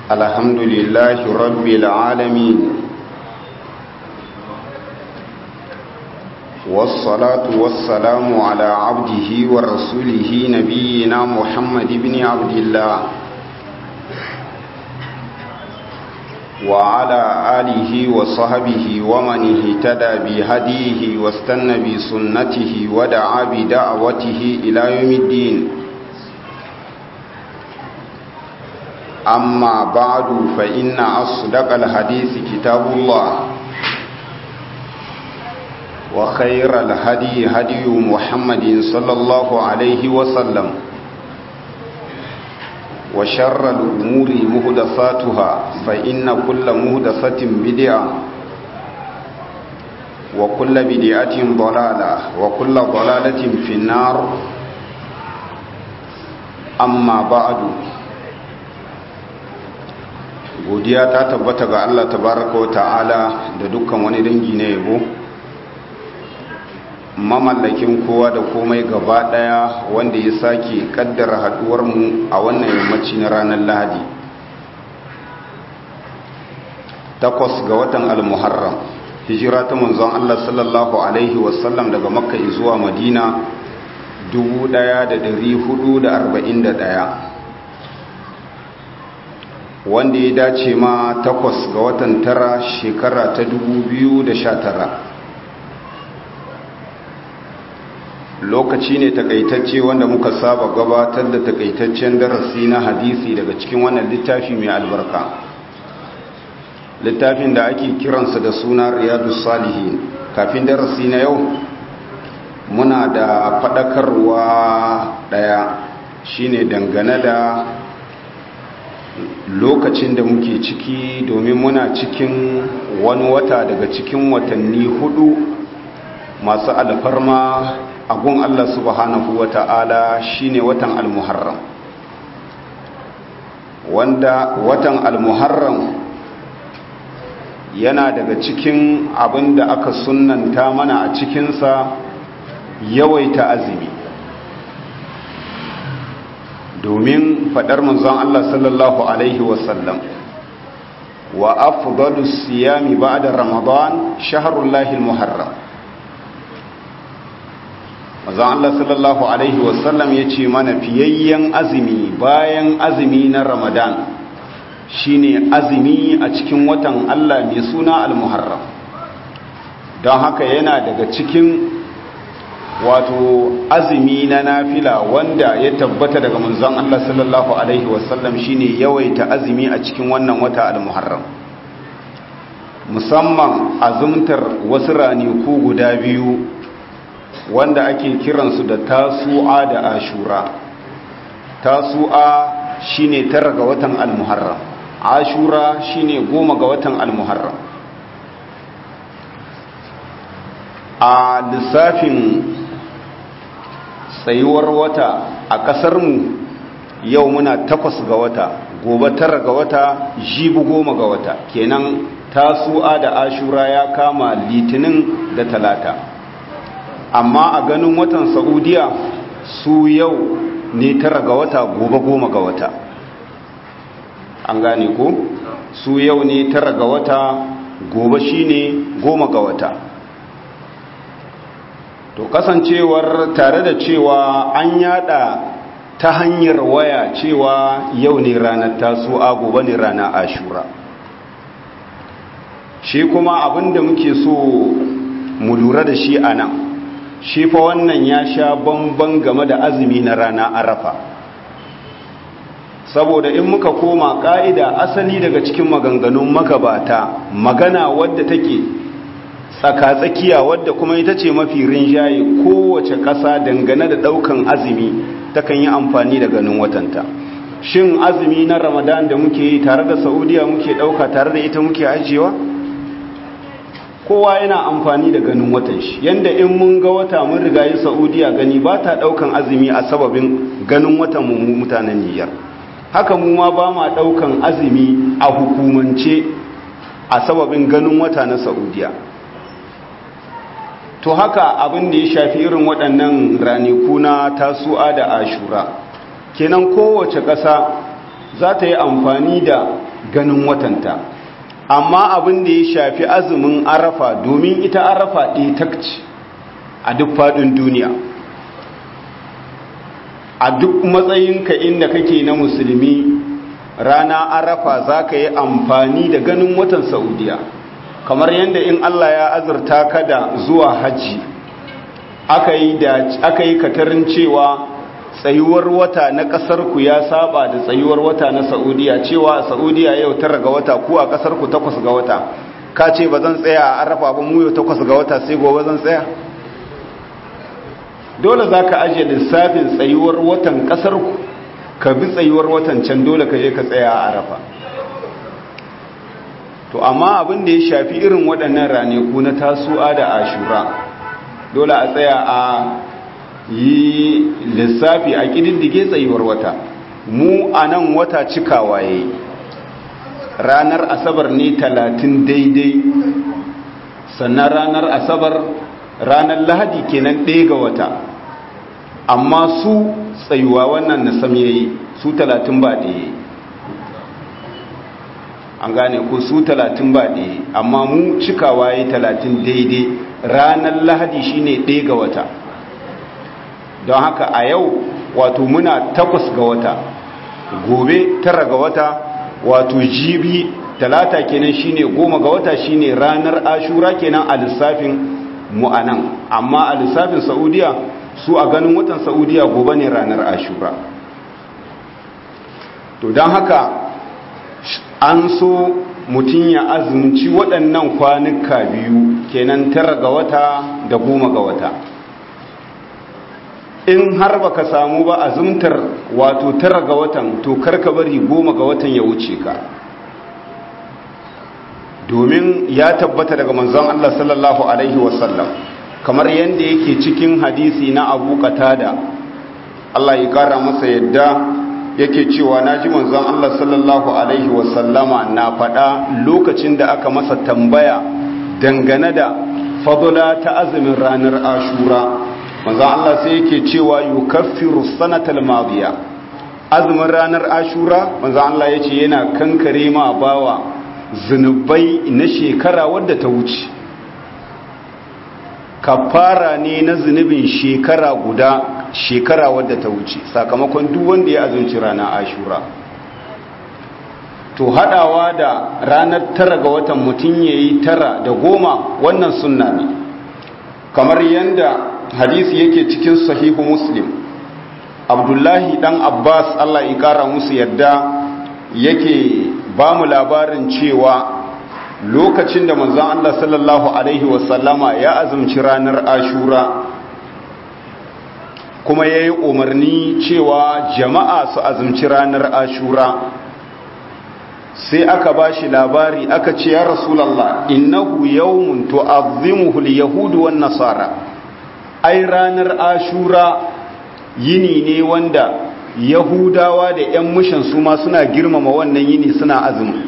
الحمد لله رب العالمين والصلاة والسلام على عبده ورسوله نبينا محمد بن عبد الله وعلى آله وصحبه ومن اهتدى بهديه واستنى بسنته ودعا بدعوته إلى يوم الدين أما بعد فإن أصدق الحديث كتاب الله وخير الهدي هدي محمد صلى الله عليه وسلم وشر الأمور مهدساتها فإن كل مهدسة بدعة وكل بدعة ضلالة وكل ضلالة في النار أما بعد godiya ta tabbata ga Allah tabaraka wa ta'ala da dukkan wani dangi na yabo mamallakin kowa da komai gaba daya wanda ya sake kaddara haduwar mu a wannan yammaci na ranar Lahadi takwas ga watan al-Muharram hijira ta manzon Allah sallallahu alaihi wasallam daga Makka zuwa Madina 1441 wanda ya dace ma takwas ga watan tara shekara ta tara. lokaci ne takaitacce wanda muka saba gabatar da takaitaccen darasi na hadisi daga cikin wannan littafi mai albarka littafin da ake kiransa da suna riyadu salihin kafin darasi na yau muna da faɗakarwa ɗaya shine dangane da lokacin da muke ciki domin muna cikin wani wata daga cikin watanni hudu masu alfarma a gun Allah subhanahu wa ta'ala shine watan almuharram wanda watan almuharram yana daga cikin abin da aka sunanta mana a cikinsa yawaita azumi domin faɗar manzon Allah sallallahu Alaihi wasallam wa afdalu siyami ba'da ramadan shaharullahi muharram manzon Allah sallallahu Alaihi wasallam ya ce mana fiyayyen azumi bayan azumi na ramadan shine azumi a cikin watan Allah mai suna al-muharram don haka yana daga cikin wato azumi na nafila wanda ya tabbata daga manzon Allah sallallahu alaihi wasallam shine yawaita azumi a cikin wannan wata al-Muharram musamman azumtar wasu raniku guda biyu wanda ake kiransu da tasu'a da ashura tasu'a shine tara ga watan al-Muharram ashura shine goma ga watan al-Muharram a lissafin tsayuwar wata a ƙasarmu yau muna takwas ga wata gobe tara ga wata jibi goma ga wata kenan tasu'a da ashura ya kama litinin da talata amma a ganin watan saudiya su yau ne tara ga wata gobe goma ga wata an gane ko su yau ne tara ga wata gobe shine goma ga wata to kasancewar tare da cewa an yada ta hanyar waya cewa yau ne ranar tasu'a gobe ne ranar ashura shi kuma abinda muke so mu lura da shi a nan shi fa wannan ya sha bamban game da azumi na rana arafa saboda in muka koma ka'ida asali daga cikin maganganun magabata magana wadda take tsaka-tsakiya wadda kuma ita ce mafi rinjaye kowace ƙasa dangane da ɗaukan azumi takan yi amfani da ganin watanta shin azumi na ramadan da muke yi tare da saudiya muke ɗauka tare da ita muke ajiyewa kowa yana amfani da ganin watan shi yanda in mun ga wata mun riga yi saudiya gani ba ta ɗaukan azumi a sababin ganin watan mu mutanen niyyar haka mu ma ba ma ɗaukan azumi a hukumance a sababin ganin wata na saudiya to haka abin da ya shafi irin waɗannan raniku na tasu'a da ashura kenan kowace ƙasa za ta yi amfani da ganin watanta amma abin da ya shafi azumin arafa domin ita arafa ɗaya takci a duk faɗin duniya a duk matsayinka inda kake na musulmi rana arafa za ka yi amfani da ganin watan saudiya kamar yadda in allah ya azurta ka da zuwa hajji aka yi katarin cewa tsayuwar wata na ƙasarku ya saba da tsayuwar wata na saudiya cewa a saudiya yau tara ga wata ku a ƙasarku takwas ga wata ka ce ba zan tsaya a arafa ba mu yau takwas ga wata sai gobe zan tsaya dole za ka ajiye lissafin tsayuwar watan ƙasarku ka bi tsayuwar watan can dole ka je ka tsaya a arafa to amma abin da ya shafi irin waɗannan ranaku na tasu'a da ashura dole a tsaya a yi lissafi a ƙididdige tsayuwar wata mu a nan wata cikawa ya ranar asabar ne talatin daidai sannan ranar asabar ranar lahadi kenan ɗaya ga wata amma su tsayuwa wannan na sam yayi su talatin ba ɗaya an gane ko su talatin ba ɗaya amma mu cikawa ya talatin daidai ranar lahadi shine ɗaya ga wata don haka a yau wato muna takwas ga wata gobe tara ga wata wato jibi talata kenan shine goma ga wata shine ranar ashura kenan a lissafin mu'anan amma a lissafin saudiya su a ganin watan saudiya gobe ne ranar ashura to don haka an so mutum ya azumci waɗannan kwanuka biyu kenan tara ga wata da goma ga wata in har baka samu ba azumtar wato tara ga watan to karka bari goma ga watan ya wuce ka domin ya tabbata daga manzon Allah sallallahu alaihi wasallam kamar yadda yake cikin hadisi na Abu Qatada Allah ya kara masa yadda yake cewa naji manzon Allah sallallahu alaihi wasallama na faɗa lokacin da aka masa tambaya dangane da fadula ta azumin ranar Ashura manzon Allah sai yake cewa yukaffiru sanatal madiya azumin ranar Ashura manzon Allah yace yana kankare ma bawa zunubai na shekara wadda ta wuce kafara ne na zunubin shekara guda shekara wadda ta wuce sakamakon duk wanda ya azumci rana ashura to hadawa da ranar tara ga watan mutum ya yi tara da goma wannan sunna ne kamar yadda hadisi yake cikin sahihu muslim abdullahi dan abbas allah ya kara musu yadda yake ba mu labarin cewa lokacin da manzon Allah sallallahu Alaihi wasallama ya azumci ranar ashura kuma ya yi umarni cewa jama'a su azumci ranar ashura sai aka ba shi labari aka ce ya rasulallah innahu yawmun tu'azzimuhu al-yahudu wan nasara ai ranar ashura yini ne wanda yahudawa da 'yan mushin su ma suna girmama wannan yini suna azumi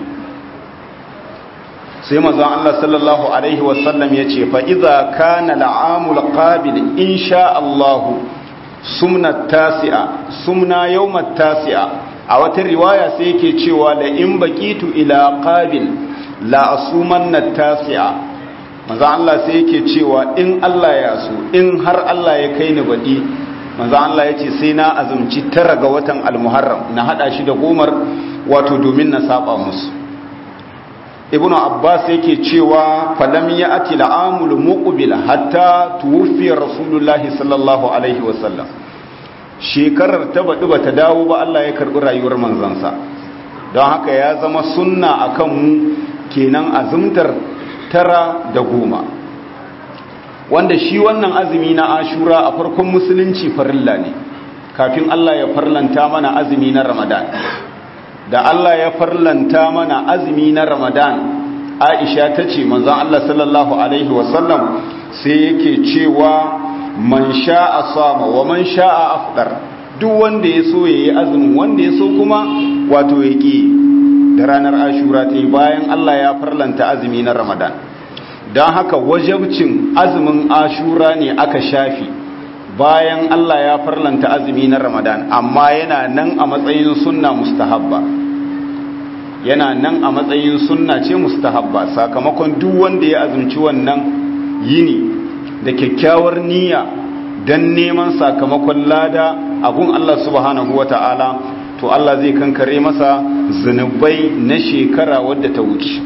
sai mazan Allah sallallahu Alaihi wasallam ya ce fa'iza ka na la'amul ƙabil insha Allahu sumna tasi'a sumna yawmat tasi'a a wata riwaya sai yake cewa da in baƙitu ila ƙabil la'asuman na tasi'a mazan Allah sai yake cewa in Allah ya so in har Allah ya kai ni baɗi manzo Allah ya ce sai na azumci tara ga watan almuharram na hada shi da gomar wato domin na saba musu ibnu abbas yake cewa falam ya'ti al'amul muqbil hatta tuwfiya rasulullahi sallallahu alaihi wasallam shekarar ta badu bata dawo ba Allah ya karbi rayuwar manzansa don haka ya zama sunna akan mu kenan azumtar tara da goma wanda shi wannan azumi na ashura a farkon musulunci farilla ne kafin Allah ya farlanta mana azumi na ramadan da Allah ya farlanta mana azumi na ramadan aisha ta ce manzan Allah sallallahu alaihi wasallam sai yake cewa man sha'a sama wa man sha'a afdar duk wanda ya so ya yi azumin wanda ya so kuma wato ya ƙi da ranar ashura ta yi bayan Allah ya farlanta azumi na ramadan don haka wajabcin azumin ashura ne aka shafi bayan Allah ya farlanta azumi na ramadan amma yana nan a matsayin sunna mustahabba yana nan a matsayin sunna ce mustahabba sakamakon duk wanda ya azumci wannan yini da kyakkyawar niyya dan neman sakamakon lada abun Allah subhanahu wata'ala to Allah zai kankare masa zunubai na shekara wadda ta wuce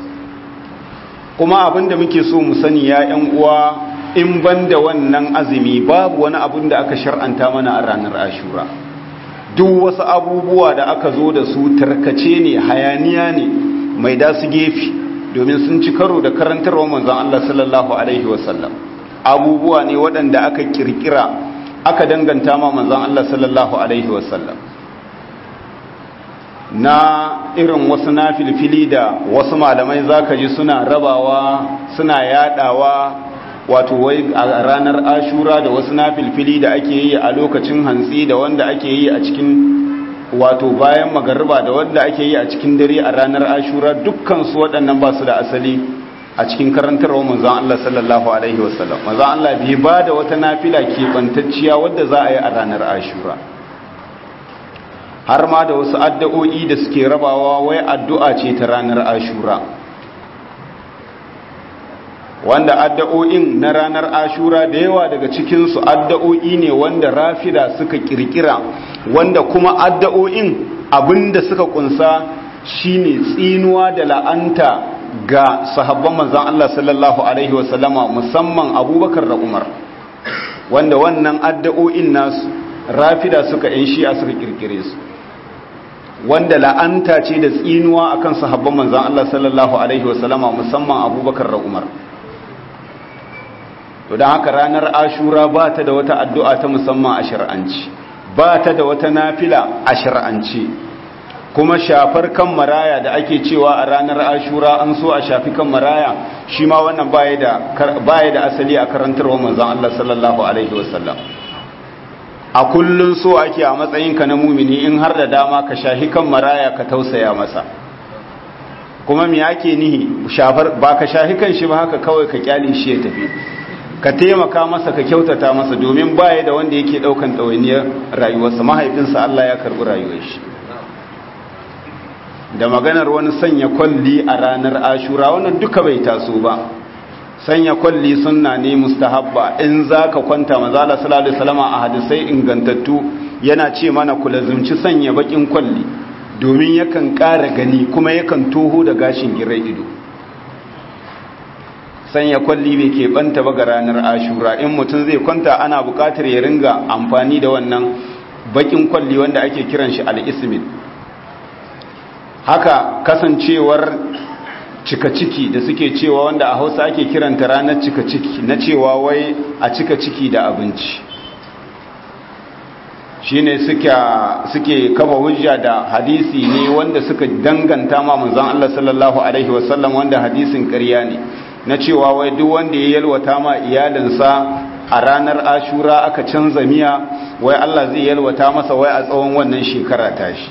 kuma abinda muke so mu sani ya ƴan uwa in banda wannan azumi babu wani abun da aka shar'anta mana a ranar ashura duk wasu abubuwa da aka zo da su tarkace ne hayaniya ne mai da su gefe domin sun ci karo da karantarwa manzon Allah sallallahu alaihi wasallam abubuwa ne waɗanda aka kirkira aka danganta ma manzon Allah sallallahu alaihi wasallam na irin wasu na filfili da wasu malamai zaka ji suna rabawa suna yadawa wato wai a ranar ashura da wasu na filfili da ake yi a lokacin hantsi da wanda ake yi a cikin wato bayan magariba da wanda ake yi a cikin dare a ranar ashura dukkan su waɗannan ba su da asali a cikin karantarwa manzon Allah sallallahu alaihi wasallam manzon Allah bai ba da wata nafila keɓantacciya wadda za a yi a ranar ashura har ma da wasu addu'o'i da suke rabawa wai addu'a ce ta ranar ashura wanda addu'o'in na ranar ashura da yawa daga cikinsu addu'o'i ne wanda rafida suka kirkira wanda kuma addu'o'in abinda suka kunsa shine tsinuwa da la'anta ga sahabban manzan Allah sallallahu Alaihi wasallama musamman abubakar da umar wanda wannan addu'o'in nasu rafida suka ‘yan shi'a suka kirkire su wanda la'anta ce da tsinuwa akan sahabban manzan Allah sallallahu Alaihi wasallama musamman abubakar da umar to don haka ranar ashura ba ta da wata addu'a ta musamman a shir'anci ba ta da wata nafila a shir'anci kuma shafar kan maraya da ake cewa a ranar ashura an so a shafi kan maraya shi ma wannan baya da asali a karantarwa manzan Allah sallallahu Alaihi wasallam a kullum so ake a matsayinka na mumini in har da dama ka shafi kan maraya ka tausaya masa kuma me ake nihi shafar ba ka shafi kan shi ba haka kawai ka kyale shi ya tafi ka taimaka masa ka kyautata masa domin baya da wanda yake daukan ɗawainiyar rayuwarsa mahaifinsa Allah ya karɓi rayuwar shi da maganar wani sanya kwalli a ranar ashura wannan duka bai taso ba sanya kwalli sunna ne mustahabba in za ka kwanta mazala sallallahu alaihi wasallam a hadisai ingantattu yana ce mana ku lazumci sanya bakin kwalli domin yakan ƙara gani kuma yakan toho da gashin girai ido sanya kwalli bai keɓanta ba ga ranar ashura in mutum zai kwanta ana buƙatar ya ringa amfani da wannan bakin kwalli wanda ake kiran shi al-ismin haka kasancewar cika ciki da suke cewa wanda a hausa ake kiranta ranar cika ciki na cewa wai a cika ciki da abinci shine suke kafa hujja da hadisi ne wanda suka danganta ma manzon Allah sallallahu alaihi wasallam wanda hadisin ƙarya ne na cewa wai duk wanda ya yalwata ma iyalinsa a ranar ashura aka canza miya wai Allah zai yalwata masa wai a tsawon wannan shekara tashi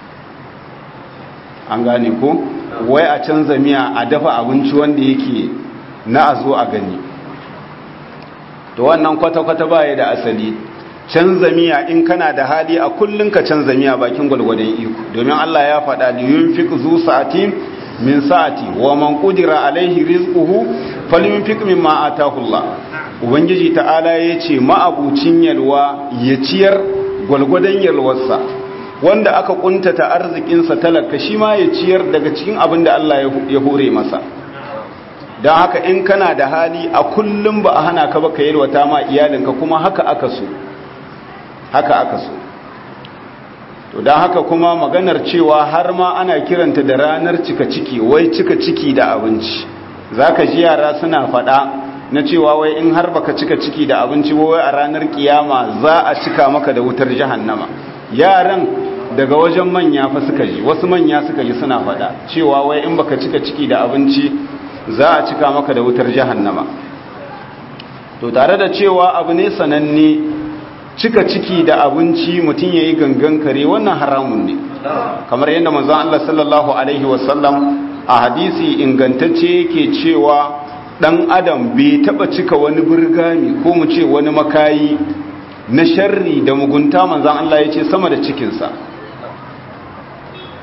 an gane ko wai a canza miya a dafa abinci wanda yake na a zo a gani to wannan kwata-kwata baya da asali canza miya in kana da hali a kullun ka canza miya bakin gwalgwadon iko domin Allah ya faɗa da yunfiq zu sa'atin min sa'ati wa man qudira alaihi rizquhu falyunfiq mimma ataahu Allah ubangiji ta'ala yace ma'abucin yalwa ya ciyar gwalgwadon yalwarsa wanda aka kuntata arzikinsa talaka shi ma ya ciyar daga cikin abin da Allah ya hore masa don haka in kana da hali a kullum ba a hana ka ba ka yalwata ma iyalinka kuma haka aka so haka aka so to don haka kuma maganar cewa har ma ana kiranta da ranar cika ciki wai cika ciki da abinci za ka ji yara suna faɗa na cewa wai in har baka cika ciki da abinci wai a ranar kiyama za a cika maka da wutar jahannama yaran daga wajen manya fa suka ji wasu manya suka ji suna faɗa cewa wai in baka cika ciki da abinci za a cika maka da wutar jahannama to tare da cewa abu ne sananne cika ciki da abinci mutum yayi gangan kare wannan haramun ne kamar yadda manzon Allah sallallahu alaihi wasallam a hadisi ingantacce yake cewa dan adam bai taba cika wani burgami ko mu ce wani makayi na sharri da mugunta manzan Allah ya ce sama da cikinsa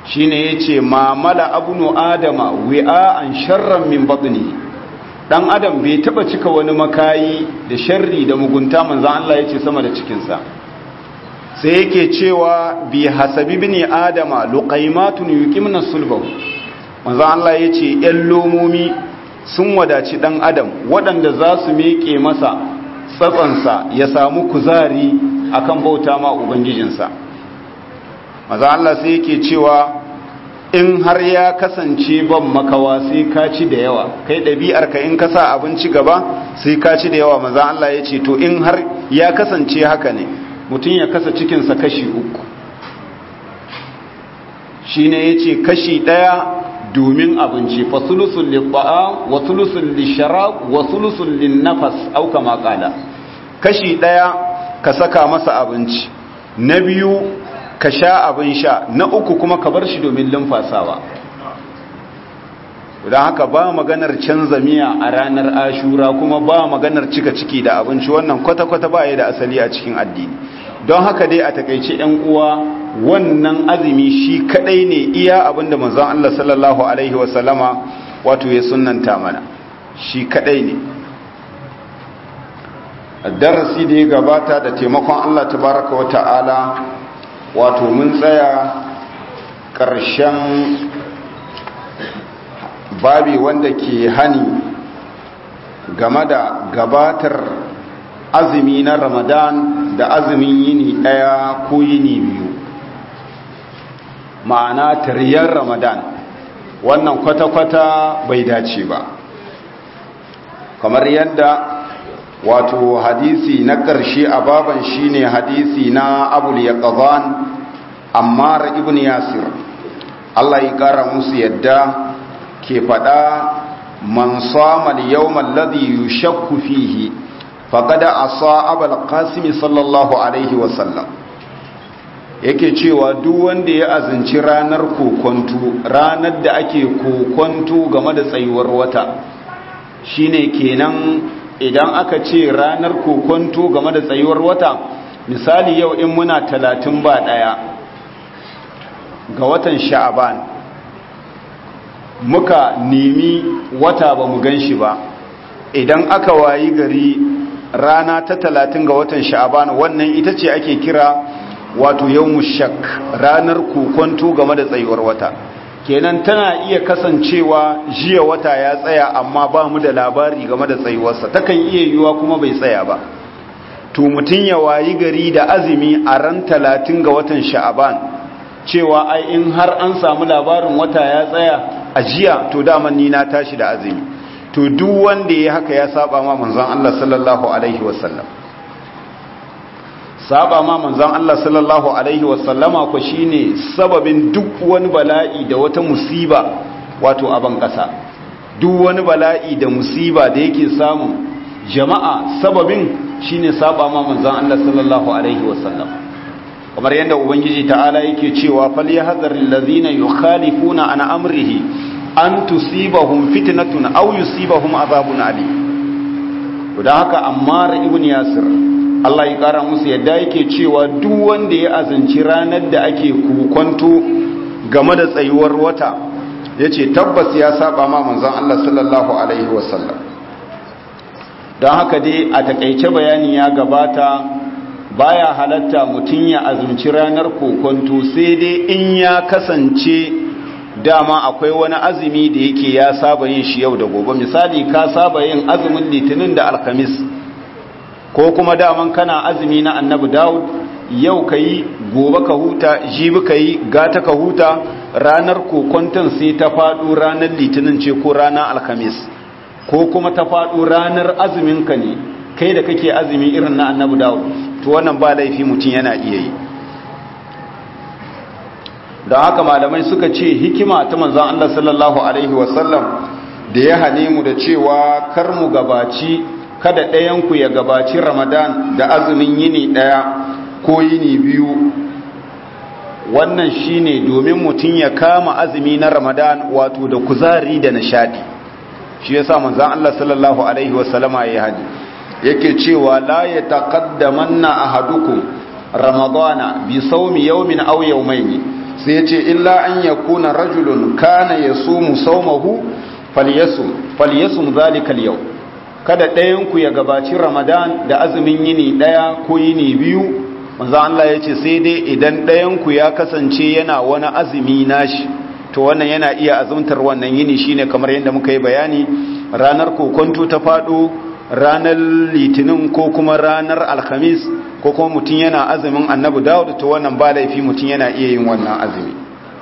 shine yace ma mala abnu adama wi'an sharran min batni dan adam bai taba cika wani makayi da sharri da mugunta manzon Allah yace sama da cikin sa sai yake cewa bi hasabi ibni adama luqaymatun yuqimna sulbahu manzon Allah yace yan lomomi sun wadaci dan adam waɗanda za su miƙe masa tsatsansa ya samu kuzari akan bauta ma ubangijinsa maza Allah sai yake cewa in har ya kasance ban makawa sai ka ci da yawa kai ɗabi'ar ka in ka sa abinci gaba sai ka ci da yawa maza Allah ya ce to in har ya kasance haka ne mutum ya kasa cikinsa kashi uku shi ne ya ce kashi ɗaya domin abinci fa sulusun liɓa'a wa sulusun lisharab wa sulusun linnafas auka makala kashi ɗaya ka saka masa abinci na biyu ka sha abin sha na uku kuma ka bar shi domin lumfasawa don haka ba maganar canza miya a ranar ashura kuma ba maganar cika ciki da abinci wannan kwata-kwata ba ya da asali a cikin addini don haka dai a takaice 'yan uwa wannan azumi shi kadai ne iya abinda manzon Allah sallallahu alaihi wasallama wato ya sunnanta mana shi kadai ne darasi da ya gabata da taimakon Allah tabaraka wa ta'ala wato mun tsaya ƙarshen babi wanda ke hani game da gabatar azumi na ramadan da azumin yini ɗaya ko yini biyu ma'ana tariyar ramadan wannan kwata-kwata bai dace ba kamar yadda wato hadisi na ƙarshe a baban shine hadisi na abul yaqzan ammar ibn yasir Allah ya ƙara musu yadda ke faɗa man sama al-yawm alladhi yushakku fihi faqad asa abul qasim sallallahu alaihi wa sallam yake cewa duk wanda ya azinci ranar kokonto ranar da ake kokonto game da tsayuwar wata shine kenan idan aka ce ranar kokonto game da tsayuwar wata misali yau in muna talatin ba ɗaya ga watan sha'aban muka nemi wata ba mu gan shi ba idan aka wayi gari rana ta talatin ga watan sha'aban wannan ita ce ake kira wato yau shak ranar kokonto game da tsayuwar wata kenan tana iya kasancewa jiya wata ya tsaya amma ba mu da labari game da tsayuwarsa takan iya yiwuwa kuma bai tsaya ba to mutum ya wayi gari da azumi a ran talatin ga watan sha'aban cewa ai in har an samu labarin wata ya tsaya a jiya to daman ni na tashi da azumi to duk wanda ya haka ya saba ma manzon Allah sallallahu alaihi wasallam saba ma manzon Allah sallallahu alaihi wasallama ko shine sababin duk wani bala'i da wata musiba wato a ban kasa duk wani bala'i da musiba da yake samu jama'a sababin shine saba ma manzon Allah sallallahu alaihi wasallam kamar yadda ubangiji ta'ala yake cewa falyahzaril ladzina yukhalifuna an amrihi an tusibahum fitnatun aw yusibahum azabun alim da haka ammar ibn yasir Allah ya kara musu yadda yake cewa duk wanda ya azanci ranar da ake kukonto game da tsayuwar wata yace tabbas ya saba ma manzon Allah sallallahu alaihi wasallam don haka dai a takaice bayani ya gabata baya halatta mutum ya azumci ranar kokonto sai dai in ya kasance dama akwai wani azumi da yake ya saba yin shi yau da gobe misali ka saba yin azumin litinin da alkamis ko kuma daman kana azumi na annabi dawud yau ka yi gobe ka huta jibi ka yi gata ka huta ranar kokonton sai ta faɗo ranar litinin ce ko ranar alkamis ko kuma ta faɗo ranar azuminka ne kai da kake azumi irin na annabi dawud to wannan ba laifi mutum yana iya yi don haka malamai suka ce hikima ta manzan Allah sallallahu Alaihi wasallam da ya hane mu da cewa kar mu gabaci kada ɗayanku ya gabaci ramadan da azumin yini ɗaya ko yini biyu wannan shine domin mutum ya kama azumi na ramadan wato da kuzari da nishadi shi yasa manzan Allah sallallahu Alaihi wasallama ya hadi yake cewa la ya taƙaddamanna ahadukum ramadana bi saumi yawmin aw yawmayn sai ya ce illa an yakuna rajulun kana yasumu sawmahu falyasum falyasum zalika al kada ɗayan ku ya gabaci ramadan da azumin yini ɗaya ko yini biyu manzo Allah ya ce sai dai idan ɗayan ku ya kasance yana wani azumi nashi to wannan yana iya azumtar wannan yini shine kamar yadda muka yi bayani ranar kokonto ta faɗo ranar litinin ko kuma ranar alhamis ko kuma mutum yana azumin annabi dawud to wannan ba laifi mutum yana iya yin wannan azumi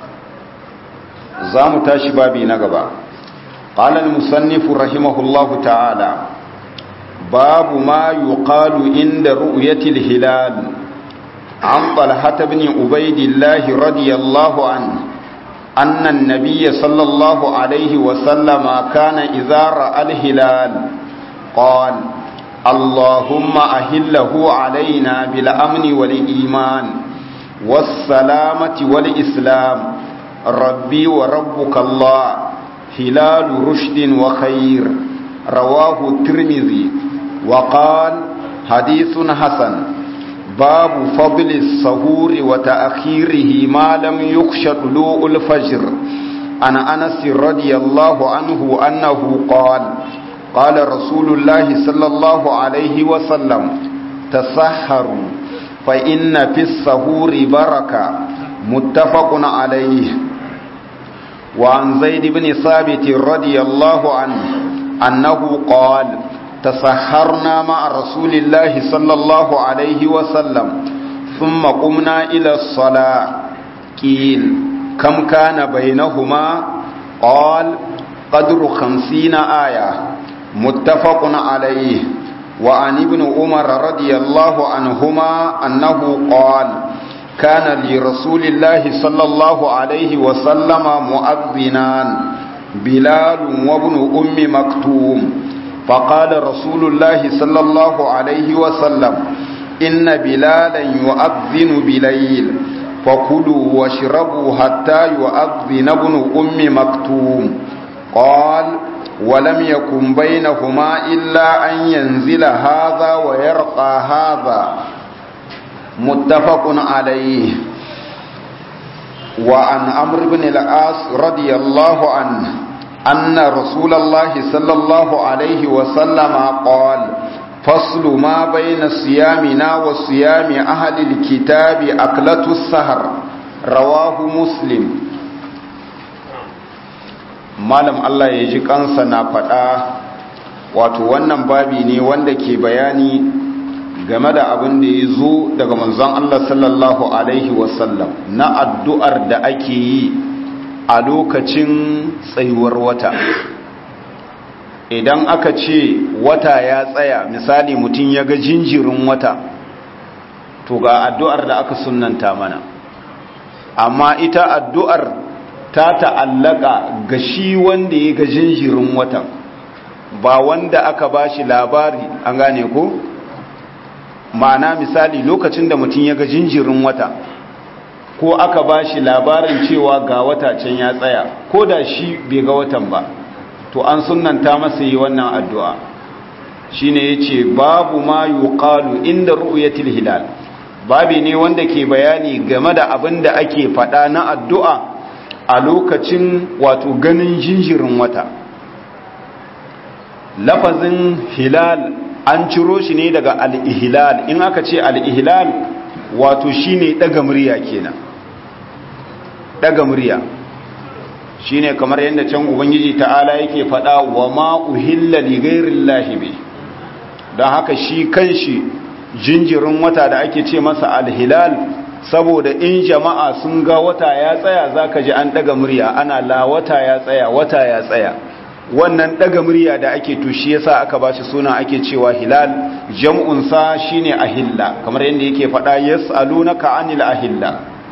za mu tashi babi na gaba قال المصنف رحمه الله تعالى باب ما يقال عند رؤية الهلال عن طلحة بن عبيد الله رضي الله عنه أن النبي صلى الله عليه وسلم كان إذا رأى الهلال قال اللهم أهله علينا بالأمن والإيمان والسلامة والإسلام ربي وربك الله هلال رشد وخير رواه الترمذي وقال حديث حسن باب فضل السهور وتأخيره ما لم يخش طلوع الفجر عن أنس رضي الله عنه أنه قال قال رسول الله صلى الله عليه وسلم تسحروا فإن في السهور بركة متفق عليه وعن زيد بن ثابت رضي الله عنه أنه قال تسحرنا مع رسول الله صلى الله عليه وسلم ثم قمنا إلى الصلاة قيل كم كان بينهما قال قدر خمسين آية متفق عليه وعن ابن عمر رضي الله عنهما أنه قال كان لرسول الله صلى الله عليه وسلم مؤذنان بلال وابن أم مكتوم فقال رسول الله صلى الله عليه وسلم إن بلالا يؤذن بليل فكلوا واشربوا حتى يؤذن ابن أم مكتوم قال ولم يكن بينهما إلا أن ينزل هذا ويرقى هذا متفق عليه وعن عمرو بن العاص رضي الله عنه أن رسول الله صلى الله عليه وسلم قال فصل ما بين صيامنا وصيام أهل الكتاب أكلة السهر رواه مسلم malam Allah ya ji kansa na faɗa wato wannan babi ne wanda ke bayani game da abin da ya zo daga manzon Allah sallallahu Alaihi wasallam na addu'ar da ake yi a lokacin tsayuwar wata idan aka ce wata ya tsaya misali mutum ya ga jinjirin wata to ga addu'ar da aka sunanta mana amma ita addu'ar ta ta'allaka ga shi wanda ya ga jinjirin watan ba wanda aka ba shi labari an gane ko? ma'ana misali lokacin da mutum ya ga jinjirin wata ko aka ba shi labarin cewa ga wata can ya tsaya ko da shi bai ga watan ba to an sunanta masa yi wannan addu'a shi ne ya ce babu ma yuqalu inda ru'yatil hilal babi ne wanda ke bayani game da abin da ake faɗa na addu'a a lokacin wato ganin jinjirin wata lafazin hilal an ciro shi ne daga al'ihilal in aka ce al'ihilal wato shi ne ɗaga murya kenan ɗaga murya shi ne kamar yadda can ubangiji ta'ala yake faɗa wa ma'uhilla ligairin lahibe don haka shi kan shi jinjirin wata da ake ce masa alhilal saboda in jama'a sun ga wata ya tsaya za ka ji an ɗaga murya ana la wata ya tsaya wata ya tsaya wannan daga murya da ake tushi yasa aka ba shi suna ake cewa hilal jam'unsa shine ahilla kamar yadda yake faɗa yas'alunaka anil ahilla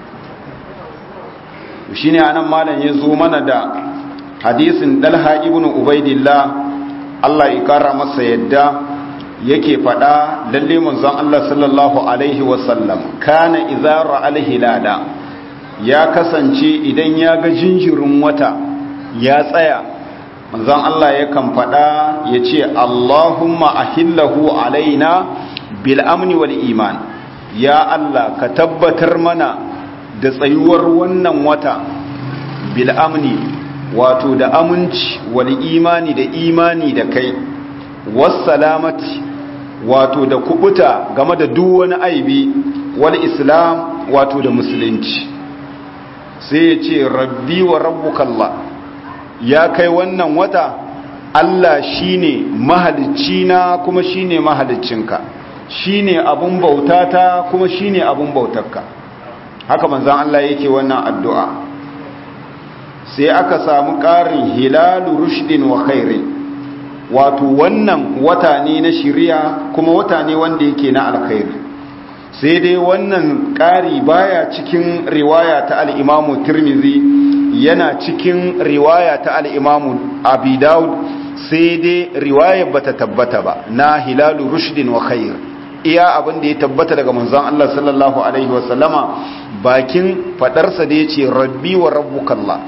shine anan malam ya zo mana da hadisin dalha ibn ubaidillah Allah ya kara masa yadda yake faɗa lalle manzon Allah sallallahu alaihi wasallam kana idza ra'al hilala ya kasance idan ya ga jinjirin wata ya tsaya manzon Allah yakan faɗa ya ce Allahumma ahillahu alaina bil amni wal iman ya Allah ka tabbatar mana da tsayuwar wannan wata bil amni wato da aminci wal imani da imani da kai wassalamati wato da kubuta game da duk wani aibi wal islam wato da musulunci sai ya ce rabbi wa rabbukallah ya kai wannan wata Allah shine mahalicina kuma shine mahaliccinka shine abun bautata kuma shine abun bautarka haka manzon Allah yake wannan addu'a sai aka samu ƙarin hilalu rushdin wa khairin wato wannan wata ne na shiriya kuma wata ne wanda yake na alkhairi sai dai wannan ƙari baya cikin riwaya ta al'imamu tirmizi yana cikin riwaya ta al'imamu abi daud sai dai riwaya bata tabbata ba na hilalu rushdin wa khair iya abin da ya tabbata daga manzon Allah sallallahu alaihi wasallama bakin fadarsa da ya ce rabbi wa rabbukallah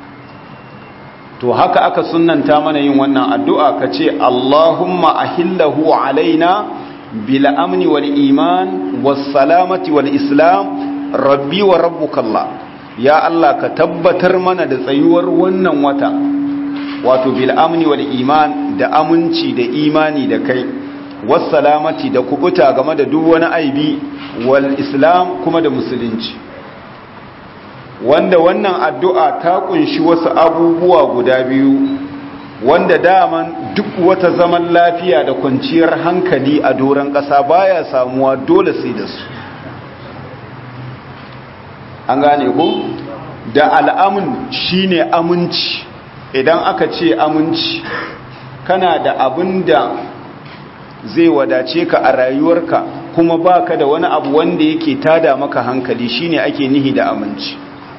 to haka aka sunnanta mana yin wannan addu'a ka ce Allahumma ahillahu alaina bil amni wal iman was salamati wal islam rabbi wa rabbukallah ya Allah ka tabbatar mana da tsayuwar wannan wata wato bil amni wal iman da aminci da imani da kai was salamati da kubuta game da duk wani aibi wal islam kuma da musulunci wanda wannan addu'a ta kunshi wasu abubuwa guda biyu wanda daman duk wata zaman lafiya da kwanciyar hankali a doron ƙasa baya samuwa dole sai da su an gane ko da al'amun shine aminci idan aka ce aminci kana da abin da zai wadace ka a rayuwarka kuma baka da wani abu wanda yake tada maka hankali shine ake nihi da aminci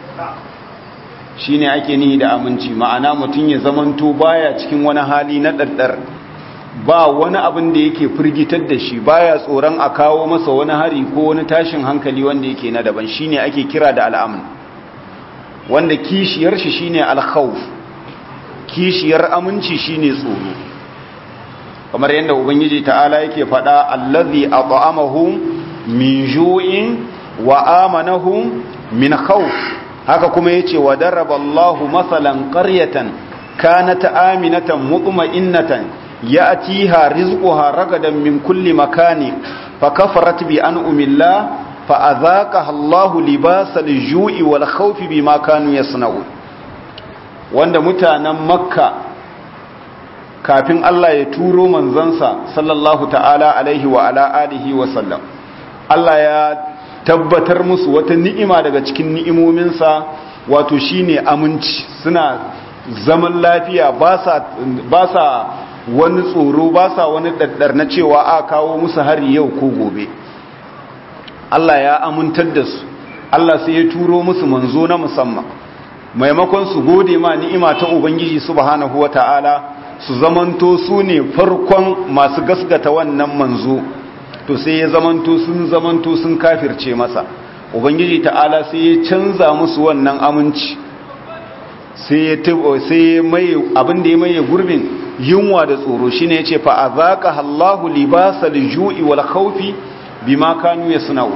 shine ake nihi da aminci ma'ana mutum ya zamanto baya cikin wani hali na ɗaɗɗar ba wani abin da yake firgitar da shi baya tsoron a kawo masa wani hari ko wani tashin hankali wanda yake na daban shine ake kira da al'amun wanda kishiyar shi shine alkhawf kishiyar aminci shine tsoro kamar yadda ubangiji ta'ala yake faɗa allazi at'amahum min ju'in wa amanahum min khawf haka kuma yace wa daraballahu masalan qaryatan kanat aminatan mutma'innatan ya'tiha rizquha ragadan min kulli makani fakafarat bi an'amillah fa'adhaqaha Allahu libasal ju'i wal khawfi bima kanu yasna'un wanda mutanen makka kafin Allah ya turo manzansa sallallahu ta'ala alaihi wa ala alihi wa sallam Allah ya tabbatar musu wata ni'ima daga cikin ni'imominsa wato shine aminci suna zaman lafiya ba sa wani tsoro ba sa wani daddar na cewa a kawo musu hari yau ko gobe Allah ya amintar da su Allah sai ya turo musu manzo na musamman maimakon su gode ma ni'ima ta ubangiji subhanahu wata'ala su zamanto su ne farkon masu gasgata wannan manzo to sai ya zamanto sun zamanto sun kafirce masa ubangiji ta'ala sai ya canza musu wannan aminci sai ya sai mai abin da ya maye gurbin yunwa da tsoro shine yace fa azaqa Allahu libasal ju'i wal khawfi bima kanu yasna'u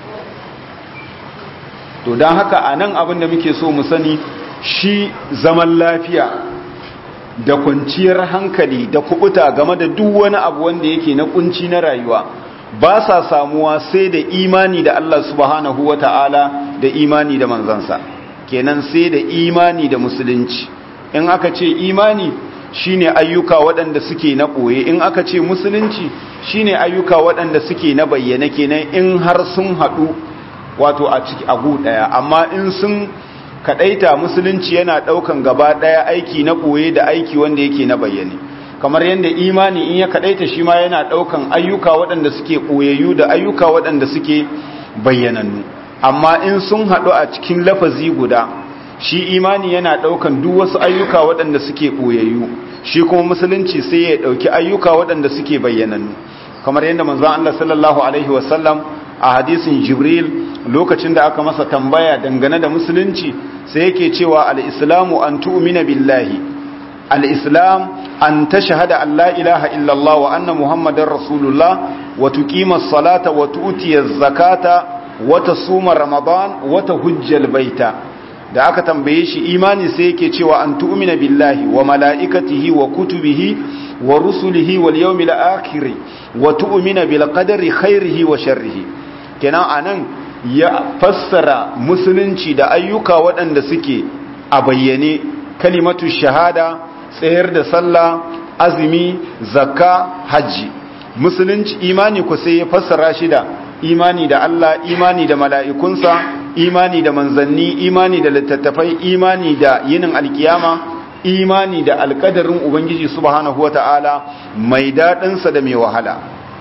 to dan haka anan abin da muke so mu sani shi zaman lafiya da kwanciyar hankali da kubuta game da duk wani abu wanda yake na kunci na rayuwa ba sa samuwa sai da imani da Allah subhanahu wa ta'ala da imani da manzansa kenan sai da imani da musulunci in aka ce imani shine ayyuka waɗanda suke na ɓoye in aka ce musulunci shine ayyuka waɗanda suke na bayyana kenan in har sun haɗu wato a ciki agu ɗaya amma in sun kaɗaita musulunci yana ɗaukan gaba ɗaya aiki na ɓoye da aiki wanda yake na bayyane kamar yadda imani in ya kadaita shi ma yana daukan ayyuka waɗanda suke koyayyu da ayyuka waɗanda suke bayyanannu amma in sun haɗu a cikin lafazi guda shi imani yana daukan duk wasu ayyuka waɗanda suke koyayyu shi kuma musulunci sai ya dauki ayyuka waɗanda suke bayyanannu kamar yadda manzon Allah sallallahu alaihi wasallam a hadisin Jibril lokacin da aka masa tambaya dangane da musulunci sai yake cewa al-islamu an tu'mina billahi al-islam an tashhada an la ilaha illallah wa anna muhammadar rasulullah wa tuqima as-salata wa tu'ti az-zakata wata suma ramadan wata hujjal baita da aka tambaye shi imani sai yake cewa an tu'mina billahi wa mala'ikatihi wa kutubihi wa rusulihi wal yawmil akhir wa tu'mina bil qadari khairihi wa sharrihi kenan anan ya fassara musulunci da ayyuka waɗanda suke a bayyane kalimatu shahada tsayar da sallah azumi zakka hajji musulunci imani ku sai ya fassara shi da imani da Allah imani da mala'ikunsa imani da manzanni imani da littattafai imani da yinin alkiyama imani da alkadarin ubangiji subhanahu wata'ala mai daɗinsa da mai wahala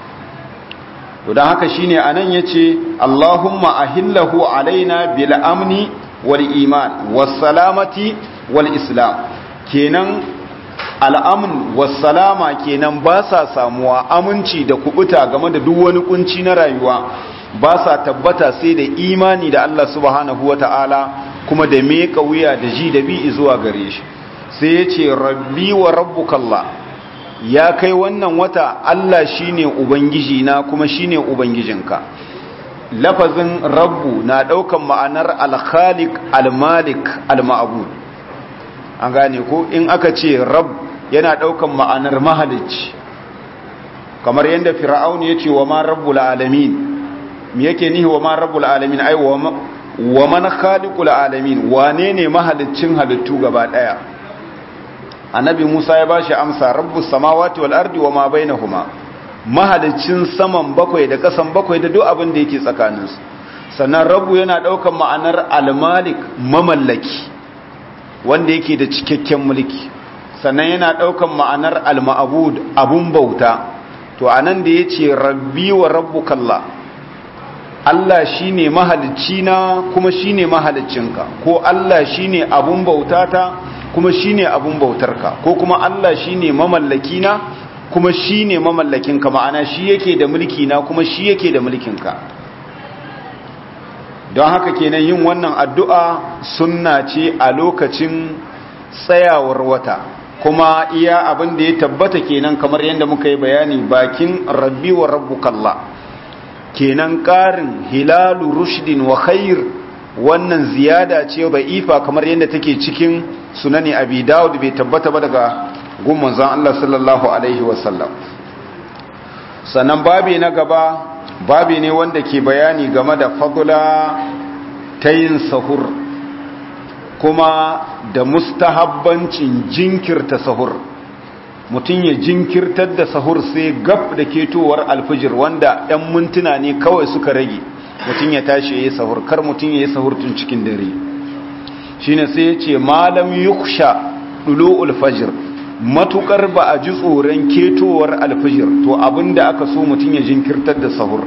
to don haka shine anan yace Allahumma ahillahu alaina bil amni wal iman was salamati wal islam kenan al'amun wasalama kenan ba sa samuwa aminci da kubuta game da duk wani kunci na rayuwa ba sa tabbata sai da imani da Allah subhanahu wa ta'ala kuma da meka wuya da ji da bi zuwa gare shi sai ya ce rabbi wa rabbukallah ya kai wannan wata Allah shine ubangiji na kuma shine ubangijinka lafazin rabbu na daukan ma'anar al-khaliq al-malik al-ma'bud an gane ko in aka ce rab yana daukan ma'anar mahalicci kamar yadda fir'aun ya ce wa ma rabbul alamin me yake nihi wa ma rabbul alamin ai wa man khaliqul alamin wane ne mahaliccin halittu gaba daya annabi Musa ya bashi amsa rabbus samawati wal ardi wa ma bainahuma mahaliccin saman bakwai da kasan bakwai da duk abin da yake tsakaninsu sannan rabbu yana daukan ma'anar al-malik mamallaki wanda yake da cikakken mulki sannan yana ɗaukan ma'anar al-ma'bud abun bauta to anan da yace rabbi wa rabbukallah Allah shine mahalicci na kuma shine mahaliccinka ko Allah shine abun bautata kuma shine abun bautarka ko kuma Allah shine mamallaki na kuma shine mamallakinka ma'ana shi yake da mulki na kuma shi yake da mulkinka don haka kenan yin wannan addu'a sunna ce a lokacin tsayawar wata kuma iya abin da ya tabbata kenan kamar yadda muka yi bayani bakin rabbi wa rabbukallah kenan ƙarin hilalu rushdin wa khair wannan ziyada ce ifa kamar yadda take cikin sunani abi dawud bai tabbata ba daga gumman zan Allah sallallahu alaihi wasallam sannan babi na gaba babi ne wanda ke bayani game da fadula ta yin sahur kuma da mustahabbancin jinkirta sahur mutum ya jinkirtar da sahur sai gab da ketowar alfijir wanda 'yan mintuna ne kawai suka rage mutum ya tashi ya yi sahur kar mutum ya yi sahur tun cikin dare shine sai ya ce malam yuksha ɗulo alfajir matukar ba a ji tsoron ketowar alfijir to abinda aka so mutum ya jinkirtar da sahur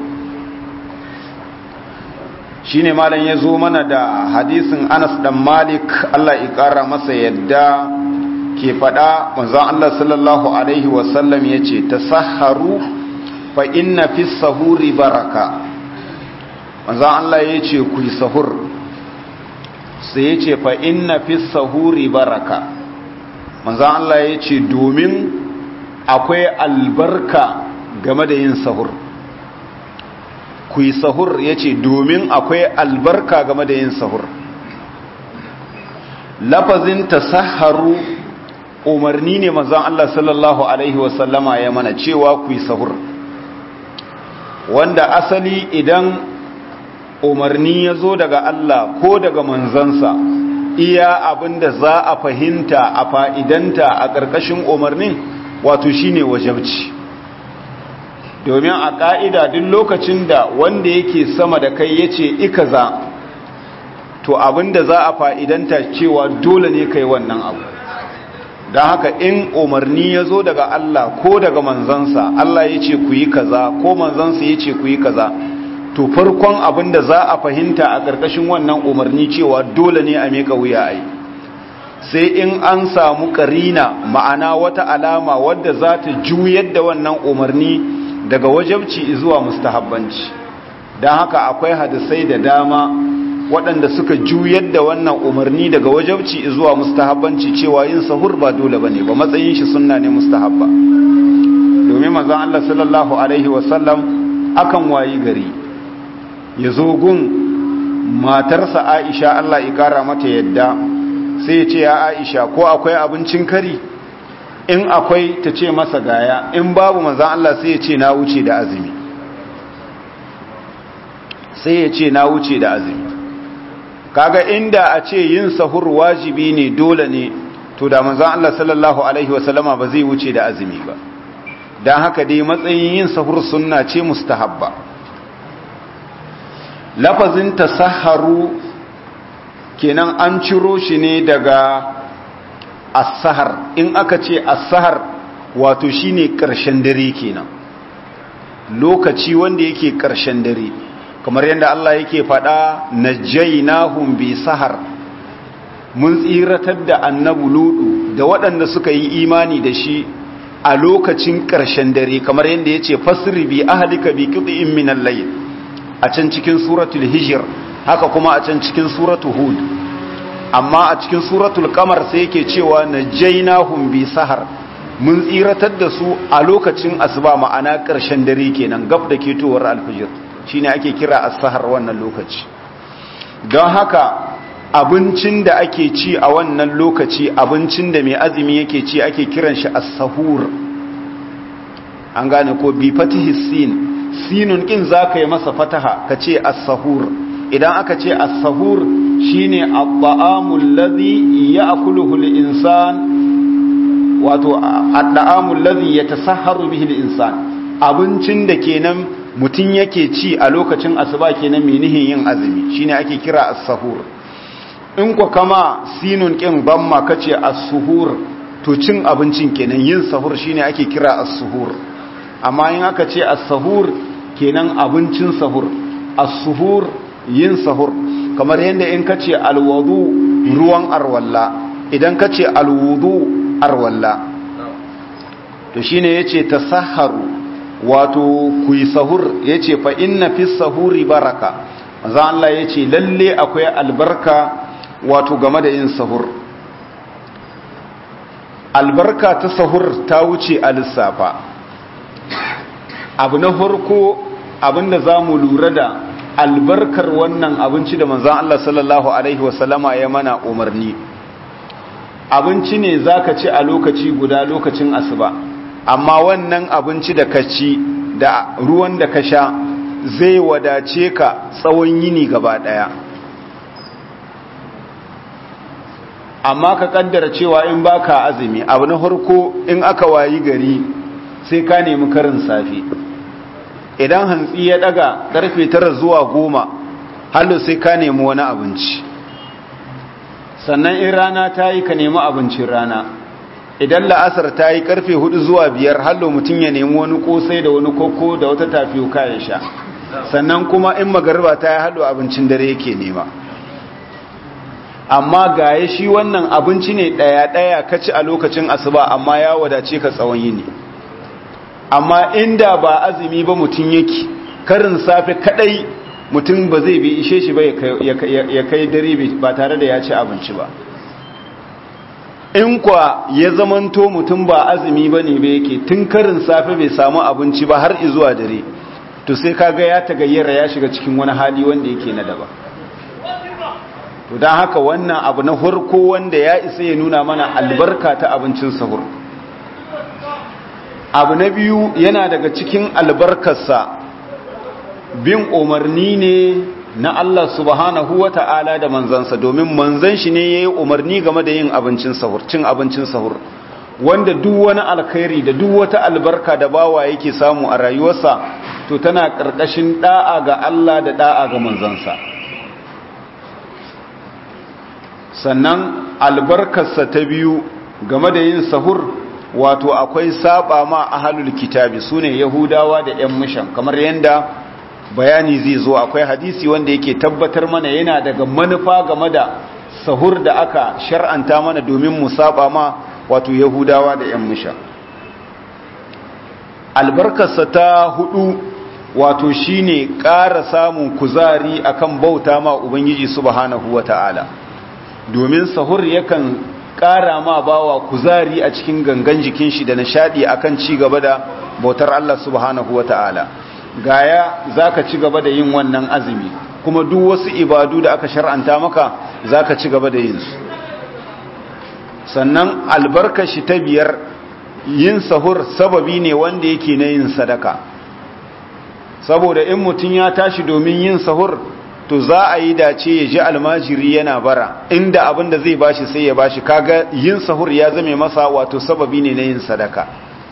shine malam ya zo mana da hadisin anas dan malik allah ya kara masa yadda ke fada manzon allah sallallahu alaihi wasallam ya ce ta saharu fa inna fi sahuri baraka manzon allah ya ce ku yi sahur sai ya ce fa inna fi sahuri baraka manzan Allah ya ce domin akwai albarka game da yin sahur ku yi sahur ya ce domin akwai albarka game da yin sahur lafazin tasaharu umarni ne manzan Allah sallallahu Alaihi wasallama ya mana cewa ku yi sahur wanda asali idan umarni ya zo daga Allah ko daga manzansa iya abin da za a fahimta a fa'idanta a ƙarƙashin umarnin wato shi ne wajabci domin a ƙa'ida duk lokacin da wanda yake sama da kai ya ce ikaza to abin da za a fa'idanta cewa dole ne kai wannan abu don haka in umarni ya zo daga Allah ko daga manzansa Allah ya ce ku yi kaza ko manzansa ya ce ku yi kaza to farkon abin da za a fahimta a ƙarƙashin wannan umarni cewa dole ne a miƙa wuya a yi sai in an samu ƙarina ma'ana wata alama wadda za ta juyar da wannan umarni daga wajabci zuwa mustahabbanci don haka akwai hadisai da dama waɗanda suka juyar da wannan umarni daga wajabci zuwa mustahabbanci cewa yin sahur ba dole ba ne ba matsayin shi sunna ne mustahabba domin manzon Allah sallallahu alaihi wasallam akan wayi gari ya zo gun matarsa aisha Allah ya kara mata yadda sai ya ce ya aisha ko akwai abincin kari in akwai ta ce masa gaya in babu manzan Allah sai ya ce na wuce da azumi sai ya ce na wuce da azumi kaga inda a ce yin sahur wajibi ne dole ne to da manzan Allah sallallahu alaihi wasallama ba zai wuce da azumi ba don haka dai matsayin yin sahur sunna ce mustahabba lafazin tasaharu kenan an ciro shi ne daga asahar in aka ce asahar wato shine karshen dare kenan lokaci wanda yake karshen dare kamar yadda Allah yake faɗa najaynahum bi sahar mun tsiratar da annabu ludu da waɗanda suka yi imani da shi a lokacin ƙarshen dare kamar yadda ya ce fasiri bi ahalika bi ƙiɗin minan layl a can cikin suratul hijir haka kuma a can cikin suratul hud amma a cikin suratul kamar sai yake cewa na jainahum bi sahar mun tsiratar da su a lokacin asuba ma'ana ƙarshen dare kenan gab da ketowar alfijir shine ake kira as-sahar wannan lokaci don haka abincin da ake ci a wannan lokaci abincin da mai azumi yake ci ake kiran shi as-sahur an gane ko bi fatihi sin sinun kin zaka yi masa fataha kace as-sahur idan aka ce as-sahur shine at-ta'amu alladhi ya'kuluhu al-insan wato at-ta'amu alladhi yatasahharu bihi al-insan abincin da kenan mutun yake ci a lokacin asuba kenan menihin yin azumi shine ake kira as-sahur in ku kama sinun ƙin bamma kace as-suhur to cin abincin kenan yin sahur shine ake kira as-suhur amma in aka ce as-sahur kenan abincin sahur as-suhur yin sahur kamar yadda in kace al-wudu ruwan arwalla idan kace al-wudu arwalla to shine yace tasahharu wato ku yi sahur yace fa inna fis sahuri baraka manzo Allah yace lalle akwai albarka wato game da yin sahur albarka ta sahur ta wuce a lissafa abu na farko abinda za mu lura da albarkar wannan abinci da manzan Allah sallallahu Alaihi wasallama ya mana umarni abinci ne za ka ci a lokaci guda lokacin asuba amma wannan abinci da ka ci da ruwan da ka sha zai wadace ka tsawon yini gaba ɗaya amma ka kaddara cewa in baka azumi abu na harko in aka wayi gari sai ka nemi karin safe idan hantsi ya daga karfe tara zuwa goma hallo sai ka nemi wani abinci sannan in rana ta yi ka nemi abincin rana idan la'asar ta yi karfe hudu zuwa biyar hallo mutum ya nemi wani kosai da wani koko da wata tafiyo ya sha sannan kuma in magariba ta yi hallo abincin dare yake nema amma gaye shi wannan abinci ne ɗaya-ɗaya ka ci a lokacin asuba amma ya wadace ka tsawon yini amma inda ba azumi ba mutum yake karin safe kadai mutum ba zai bi ishe shi ba ya kai dare ba tare da ya ci abinci ba in kwa ya zamanto mutum ba azumi ba ne ba yake tun karin safe bai samu abinci ba har izuwa dare to sai kaga ya tagayyara ya shiga cikin wani hali wanda yake na daban to don haka wannan abu na farko wanda ya isa ya nuna mana albarka ta abincin sahur abu na biyu yana daga cikin albarkarsa bin umarni ne na Allah subhanahu wa ta'ala da manzansa domin manzan shi ne ya yi umarni game da yin abincin sahur cin abincin sahur wanda duk wani alkhairi da duk wata albarka da bawa yake samu a rayuwarsa to tana ƙarƙashin ɗa'a ga Allah da ɗa'a ga manzansa sannan albarkarsa ta biyu game da yin sahur wato akwai saba ma ahalul kitabi sune yahudawa da yan mushan kamar yanda bayani zai zo akwai hadisi wanda yake tabbatar mana yana daga manufa game da sahur da aka shar'anta mana domin mu saba ma wato yahudawa da yan mushan albarkarsa ta hudu wato shine ƙara samun kuzari akan bauta ma ubangiji subhanahu wata'ala domin sahur yakan ƙara ma bawa kuzari a cikin gangan jikin shi da nishadi akan ci gaba da bautar Allah subhanahu wata'ala gaya zaka ci gaba da yin wannan azumi kuma duk wasu ibadu da aka shar'anta maka zaka ci gaba da yin su sannan albarkashi ta biyar yin sahur sababi ne wanda yake na yin sadaka saboda in mutum ya tashi domin yin sahur to za a yi dace ya ji almajiri yana bara inda abin da zai bashi sai ya bashi kaga yin sahur ya zame masa wato sababi ne na yin sadaka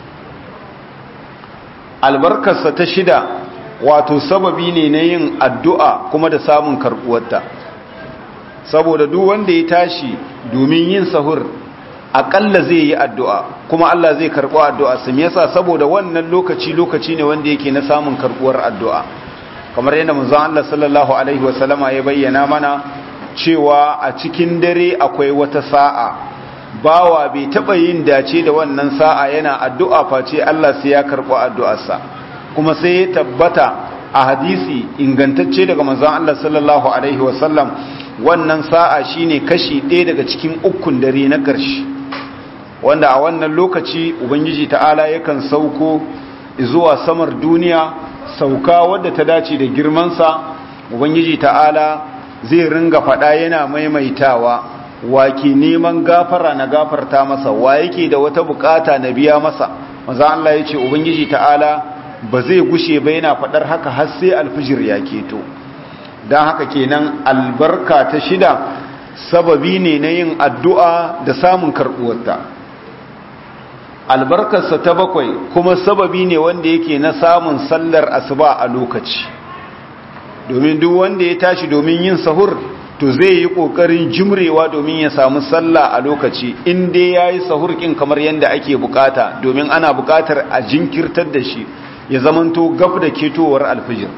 albarkarsa ta shida wato sababi ne na yin addu'a kuma da samun karbuwarta saboda duk wanda ya tashi domin yin sahur aƙalla zai yi addu'a kuma Allah zai karɓo addu'a su yasa saboda wannan lokaci lokaci ne wanda yake na samun karɓuwar addu'a kamar yadda manzon Allah sallallahu alaihi wasallama ya bayyana mana cewa a cikin dare akwai wata sa'a bawa bai taɓa yin dace da wannan sa'a yana addu'a face Allah sai ya karɓo addu'arsa kuma sai ya tabbata a hadisi ingantacce daga manzon Allah sallallahu alaihi wasallam wannan sa'a shine kashi ɗaya daga cikin ukun dare na ƙarshe wanda a wannan lokaci ubangiji ta'ala yakan sauko zuwa samar duniya sauka wadda ta dace da girmansa ubangiji ta'ala zai ringa faɗa yana maimaitawa wa ke neman gafara na gafarta masa wa yake da wata bukata na biya masa maza Allah ya ce ubangiji ta'ala ba zai gushe ba yana faɗar haka har sai alfijir ya keto don haka kenan albarka ta shida sababi ne na yin addu'a da samun karɓuwarta albarkarsa ta bakwai kuma sababi ne wanda yake na samun sallar asuba a lokaci domin duk wanda ya tashi domin yin sahur to zai yi ƙoƙarin jimrewa domin ya samu sallah a lokaci inda ya yi sahur ƙin kamar yadda ake bukata domin ana bukatar a jinkirtar da shi ya zamanto gaf da ketowar alfijir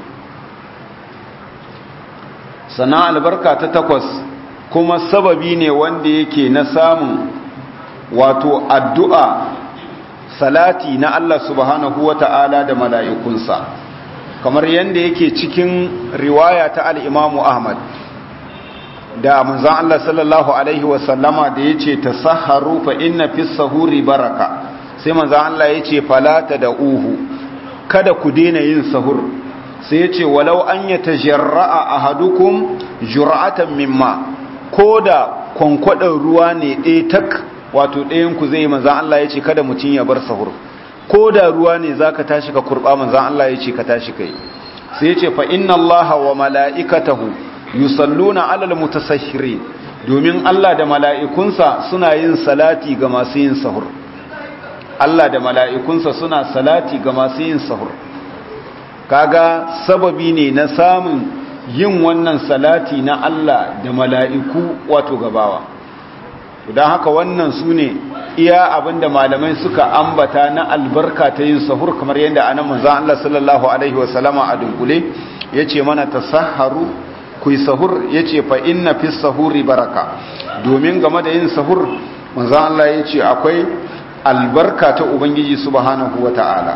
sana albarka ta takwas kuma sababi ne wanda yake na samun wato addu'a salati na Allah subhanahu wa ta'ala da mala'ikunsa kamar yadda yake cikin riwaya ta al'imamu Ahmad da manzan Allah sallallahu Alaihi wasallama da ya ce ta saharu fa inna fi sahuri baraka sai manzan Allah ya ce falata da uhu kada ku daina yin sahur sai ya ce walau an yi ta jarra'a a hadukun jura'atan mimma ko da kwankwadon ruwa ne ɗaya tak wato ɗayanku zai manzan Allah ya ce kada mutum ya bar sahur ko da ruwa ne za ka tashi ka kurɓa manzan Allah ya ce ka tashi kai sai ya ce fa inna Allah wa mala'ikatahu yusalluna alal mutasahhirin domin Allah da mala'ikunsa suna yin salati ga masu yin sahur Allah da mala'ikunsa suna salati ga masu yin sahur kaga sababi ne na samun yin wannan salati na Allah da mala'iku wato gabawa don haka wannan su ne iya abinda malamai suka ambata na albarka ta yin sahur kamar yadda anan manzan Allah sallallahu Alaihi wasallama a dunkule ya ce mana ta saharu ku yi sahur ya ce fa inna fi sahuri baraka domin game da yin sahur manzan Allah ya ce akwai albarka ta Ubangiji subhanahu wa ta'ala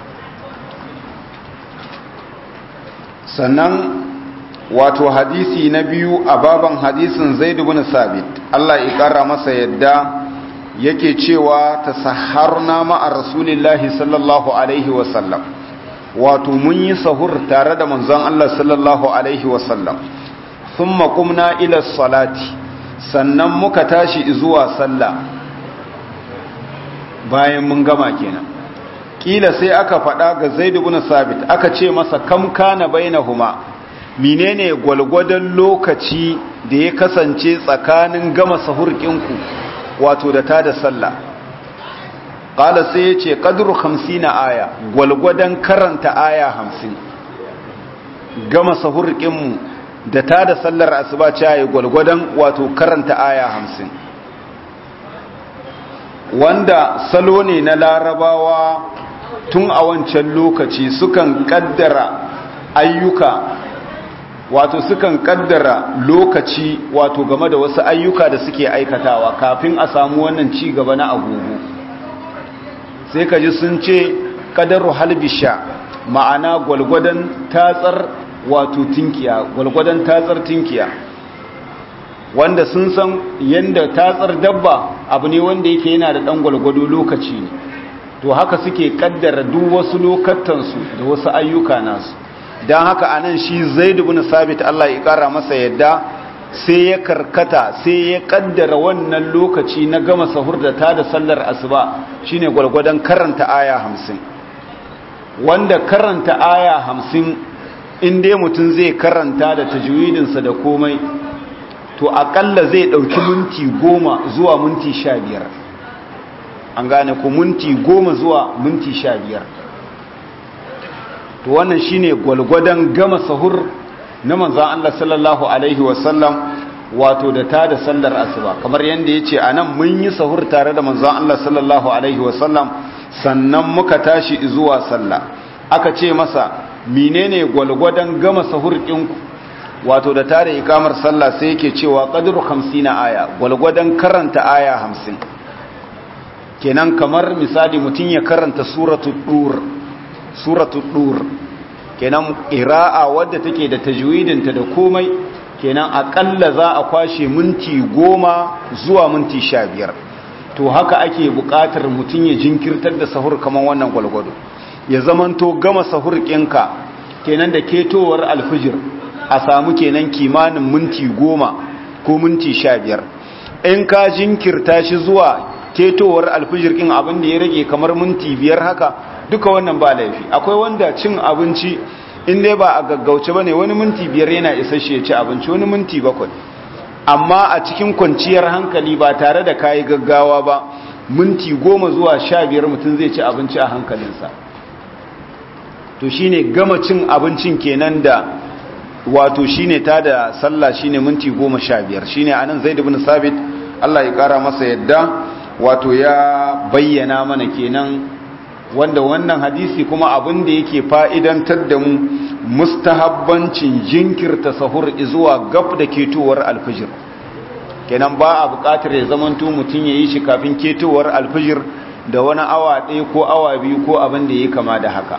sannan wato hadisi na biyu a baban hadisin zaid ibn sabit Allah ya kara masa yadda yake cewa tasaharna ma'a rasulillahi sallallahu alaihi wasallam wato mun yi sahur tare da manzon Allah sallallahu alaihi wasallam thumma qumna ila salati sannan muka tashi zuwa sallah bayan mun gama kenan kila sai aka faɗa ga zaid ibn sabit aka ce masa kam kana bainahuma menene gwalgwadon lokaci da ya kasance tsakanin gama sahurkinku wato da ta da sallah ƙala sai ya ce ƙaduru hamsin aya gwalgwadon karanta aya hamsin gama sahurkinmu da ta da sallar asuba ce ya gwalgwadon wato karanta aya hamsin wanda salo ne na larabawa tun a wancan lokaci sukan kaddara ayyuka wato sukan kaddara lokaci wato game da wasu ayyuka da suke aikatawa kafin a samu wannan ci gaba na agogo sai ka ji sun ce kadaru halbisha ma'ana gwalgwadon tatsar wato tinkiya gwalgwadon tatsar tinkiya wanda sun san yadda tatsar dabba abu ne wanda yake yana da ɗan gwalgwado lokaci ne to haka suke kaddara duk wasu lokatansu da wasu ayyuka nasu don haka anan shi zaid ibn sabit Allah ya kara masa yadda sai ya karkata sai ya kaddara wannan lokaci na gama sahur da ta da sallar asuba shine gwargwadon karanta aya hamsin wanda karanta aya hamsin in dai mutum zai karanta da tajwidinsa da komai to akalla zai ɗauki minti goma zuwa minti sha biyar an gane ku minti goma zuwa minti sha biyar to wannan shine gwalgwadon gama sahur na manzan Allah sallallahu Alaihi wasallam wato da ta da sallar asuba kamar yadda ya ce a nan mun yi sahur tare da manzan Allah sallallahu Alaihi wasallam sannan muka tashi zuwa sallah aka ce masa menene gwalgwadon gama sahur ɗinku wato da tare ikamar sallah sai yake cewa qadru 50 aya gwalgwadon karanta aya 50 kenan kamar misali mutum ya karanta suratul dur suratul dur kenan qira'a wadda take da tajwidinta da komai kenan akalla za a kwashe minti goma zuwa minti sha biyar to haka ake buƙatar mutum ya jinkirtar da sahur kamar wannan gwalgwado ya zamanto gama sahur ɗinka kenan da ketowar alfijir a samu kenan kimanin minti goma ko minti sha biyar in ka jinkirta shi zuwa ketowar alfijir ɗin abin da ya rage kamar minti biyar haka duka wannan ba laifi akwai wanda cin abinci in dai ba a gaggauce ba ne wani minti biyar yana isa shi ya ci abinci wani minti bakwai amma a cikin kwanciyar hankali ba tare da kayi gaggawa ba minti goma zuwa sha biyar mutum zai ci abinci a hankalinsa to shine gama cin abincin kenan da wato shine ta da sallah shine minti goma sha biyar shine anan zaid ibn sabit Allah ya kara masa yadda wato ya bayyana mana kenan wanda wannan hadisi kuma abin da yake fa'idantar da mu mustahabbancin jinkirta sahur zuwa gab da ketowar alfijir kenan ba a buƙatar ya zamanto mutum ya yi shi kafin ketowar alfijir da wani awa ɗaya ko awa biyu ko abin da ya kama da haka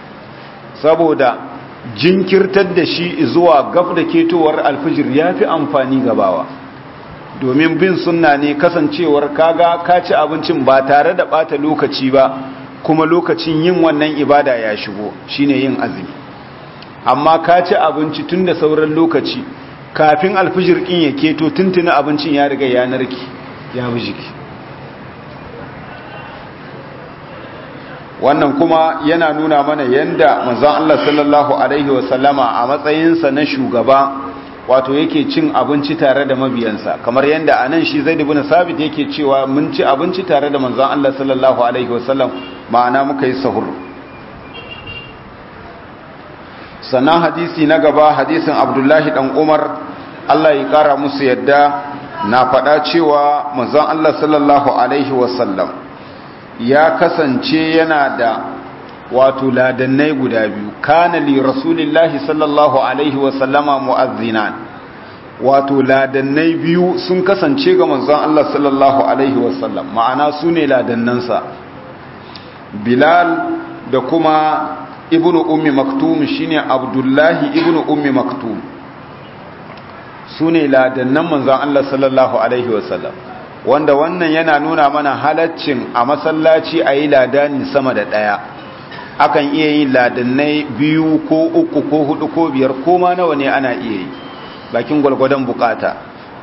saboda jinkirtar da shi zuwa gab da ketowar alfijir ya fi amfani gabawa domin bin sunna ne kasancewar kaga ka ci abincin ba tare da ɓata lokaci ba kuma lokacin yin wannan ibada ya shigo shine yin azumi amma ka ci abinci tun da sauran lokaci kafin alfijir ɗin ya keto tuntuna abincin ya riga ya narki ya bi jiki wannan kuma yana nuna mana yanda manzon Allah sallallahu alaihi wasallama a matsayinsa na shugaba wato yake cin abinci tare da mabiyansa kamar yanda anan shi Zaid ibn Sabit yake cewa mun ci abinci tare da manzon Allah sallallahu alaihi wasallam ma'ana muka yi sahur sannan hadisi na gaba hadisin Abdullahi dan Umar Allah ya kara musu yadda na faɗa cewa manzon Allah sallallahu alaihi wasallam ya kasance yana da wato ladannai guda biyu kana li rasulillahi sallallahu alaihi wasallama mu'azzinan wato ladannai biyu sun kasance ga manzon Allah sallallahu alaihi wasallam ma'ana su ne ladannansa bilal da kuma ibnu ummi maktum shine abdullahi ibnu ummi maktum su ne ladannan manzon Allah sallallahu alaihi wasallam wanda wannan yana nuna mana halaccin a masallaci a yi ladani sama da ɗaya akan iya yin ladannai biyu ko uku ko hudu ko biyar ko ma nawa ne ana iya yi bakin gwalgwadon bukata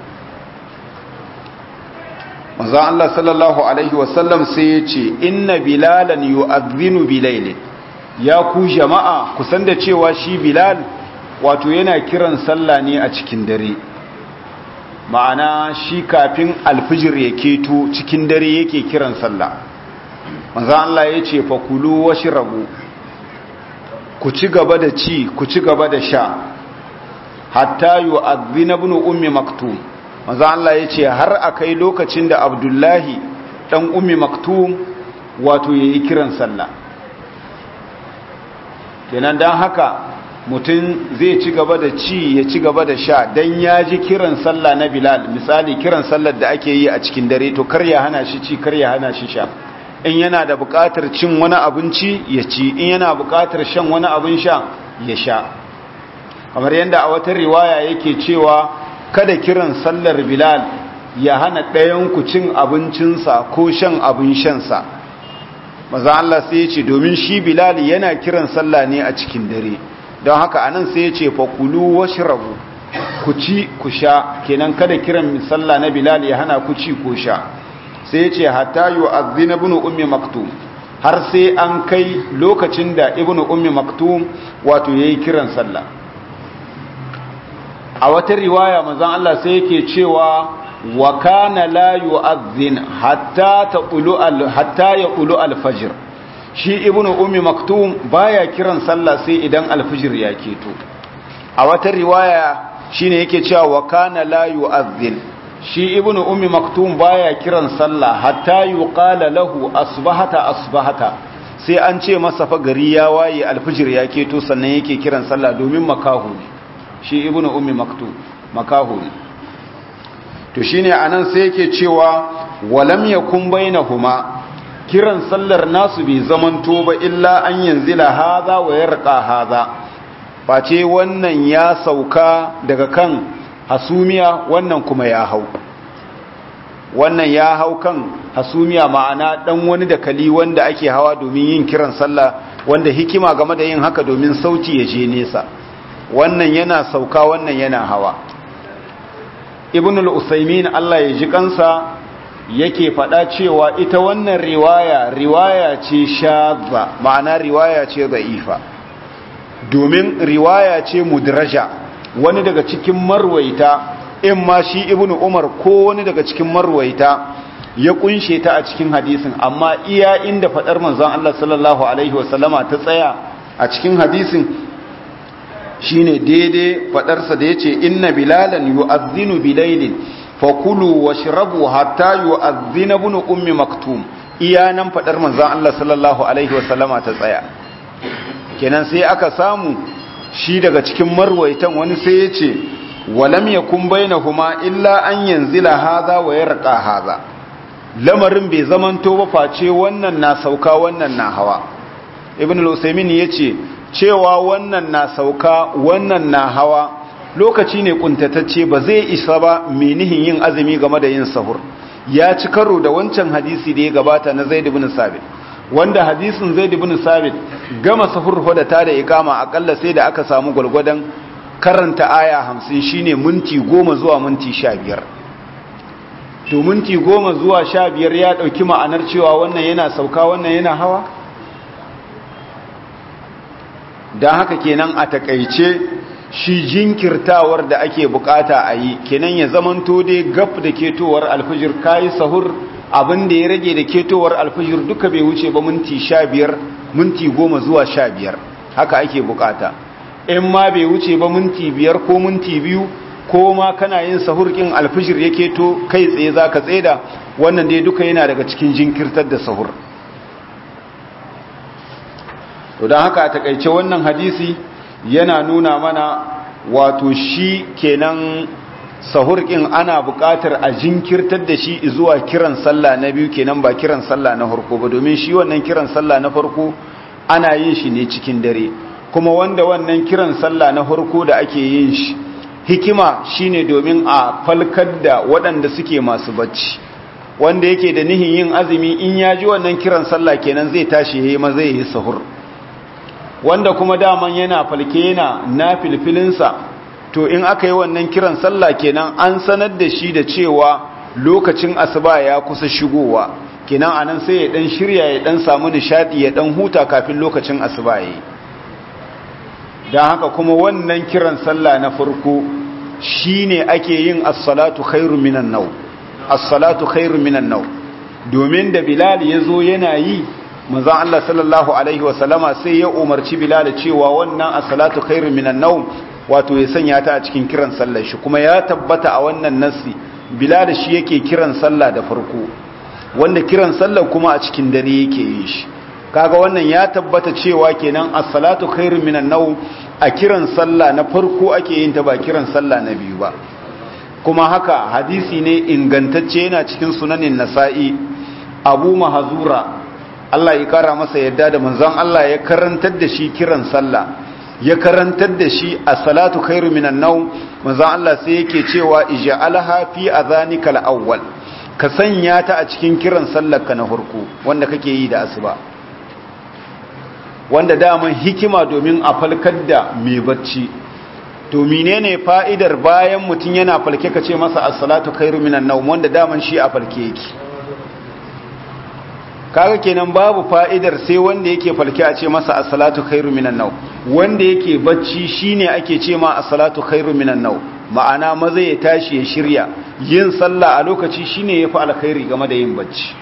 manzo Allah sallallahu alaihi wasallam sai ya ce inna bilalan yu'adhdhinu bilailin ya ku jama'a kusan da cewa shi bilal wato yana kiran sallah ne a cikin dare ma'ana shi kafin alfijir ya keto cikin dare yake kiran sallah manzo Allah ya ce fa kulu washrabu ku ci gaba da ci ku ci gaba da sha hatta yu'adhdhina ibn ummi maktum manzo Allah ya ce har akai lokacin da Abdullahi dan ummi maktum wato yayi kiran sallah kenan dan haka mutum zai ci gaba da ci ya ci gaba da sha dan ya ji kiran sallah na Bilal misali kiran sallar da ake yi a cikin dare to kar ya hana shi ci kar ya hana shi sha in yana da buƙatar cin wani abinci ya ci in yana buƙatar shan wani abin sha ya sha kamar yadda a wata riwaya yake cewa kada kiran sallar Bilal ya hana ɗayan ku cin abincinsa ko shan abin shansa maza Allah sai ya ce domin shi bilal yana kiran sallah ne a cikin dare don haka anan sai ya ce fakulu washrabu ku ci ku sha kenan kada kiran sallah na bilal ya hana ku ci ko sha sai ya ce hatta yu'adhdhina ibn ummi maktum har sai an kai lokacin da ibn ummi maktum wato yayi kiran sallah a wata riwaya manzon Allah sai yake cewa wa kana la yu'adhdhin hatta taqulu al hatta yaqulu al fajr shi ibnu ummi maktum baya kiran sallah sai idan al fajr ya keto a wata riwaya shine yake cewa wa kana la yu'adhdhin shi ibnu ummi maktum baya kiran sallah hatta yuqala lahu asbahata asbahata sai an ce masa fa gari ya waye al fajr ya keto sannan yake kiran sallah domin makahu ne shi ibnu ummi maktum makahu ne to shine anan sai yake cewa walam yakun bainahuma kiran sallar nasu bai zamanto ba illa an yanzila haza wa yarqa haza face wannan ya sauka daga kan hasumiya wannan kuma ya hau wannan ya hau kan hasumiya ma'ana dan wani dakali wanda ake hawa domin yin kiran sallah wanda hikima game da yin haka domin sauti ya je nesa wannan yana sauka wannan yana hawa ibn al-usaymin Allah ya ji kansa yake faɗa cewa ita wannan riwaya riwaya ce shadza ma'ana riwaya ce da'ifa domin riwaya ce mudraja wani daga cikin marwaita in ma shi ibn umar ko wani daga cikin marwaita ya kunshe ta a cikin hadisin amma iya inda faɗar manzon Allah sallallahu alaihi wasallama ta tsaya a cikin hadisin shine daidai fadarsa da yace inna bilalan yu'adhdhinu bilailin fakulu washrabu hatta yu'adhdhina ibn ummi maktum iya nan fadar manzon Allah sallallahu alaihi wasallama ta tsaya kenan sai aka samu shi daga cikin marwaitan wani sai yace walam yakun bainahuma illa an yanzila hadha wa yarqa hadha lamarin bai zamanto ba face wannan na sauka wannan na hawa ibn al-usaymin yace cewa wannan na sauka wannan na hawa lokaci ne kuntatacce ba zai isa ba menihin yin azumi game da yin sahur ya ci karo da wancan hadisi da ya gabata na zaid ibn sabit wanda hadisin zaid ibn sabit gama sahur da ta da ikama akalla sai da aka samu gwargwadon karanta aya 50 shine minti 10 zuwa minti 15 to minti 10 zuwa 15 ya dauki ma'anar cewa wannan yana sauka wannan yana hawa don haka kenan a takaice shi jinkirtawar da ake bukata a yi kenan ya zamanto dai gab da ketowar alfijir kayi sahur abin da ya rage da ketowar alfijir duka bai wuce ba minti sha biyar minti goma zuwa sha biyar haka ake bukata in ma bai wuce ba minti biyar ko minti biyu ko ma kana yin sahur kin alfijir ya keto kai tsaye za ka tsaida wannan dai duka yana daga cikin jinkirtar da sahur to don haka a takaice wannan hadisi yana nuna mana wato shi kenan sahurkin ana buƙatar a jinkirtar da shi zuwa kiran sallah na biyu kenan ba kiran sallah na farko ba domin shi wannan kiran sallah na farko ana yin shi ne cikin dare kuma wanda wannan kiran sallah na farko da ake yin shi hikima shine domin a falkar da waɗanda suke masu bacci wanda yake da nihin yin azumi in ya ji wannan kiran sallah kenan zai tashi yayi ma zai yi sahur wanda kuma daman yana falke yana na filfilinsa to in aka yi wannan kiran sallah kenan an sanar da shi da cewa lokacin asuba ya kusa shigowa kenan anan sai ya dan shirya ya dan samu nishadi ya dan huta kafin lokacin asuba yayi dan haka kuma wannan kiran sallah na farko shine ake yin as-salatu khairu minan naw as-salatu khairu minan naw domin da bilal yazo yana yi manzon Allah sallallahu alaihi wasallama sai ya umarci Bilal cewa wannan as-salatu khairu minan nawm wato ya sanya ta a cikin kiran sallar shi kuma ya tabbata a wannan nasi Bilal shi yake kiran sallah da farko wanda kiran sallar kuma a cikin dare yake yin shi kaga wannan ya tabbata cewa kenan as-salatu khairu minan nawm a kiran sallah na farko ake yin ta ba kiran sallah na biyu ba kuma haka hadisi ne ingantacce yana cikin sunanin nasa'i abu mahazura Allah ya kara masa yadda da manzon Allah ya karantar da shi kiran sallah ya karantar da shi a salatu khairu minan nawm manzon Allah sai yake cewa ij'alha fi adhanika al-awwal ka sanya ta a cikin kiran sallar ka na farko wanda kake yi da asuba wanda daman hikima domin a falkar da mai bacci to menene fa'idar bayan mutum yana falke ka ce masa as-salatu khairu minan nawm wanda daman shi a falke yake kaga kenan babu fa'idar sai wanda yake falke a ce masa as-salatu khairu minan nawm wanda yake bacci shine ake ce ma as-salatu khairu minan nawm ma'ana maza ya tashi ya shirya yin sallah a lokaci shine yafi alkhairi game da yin bacci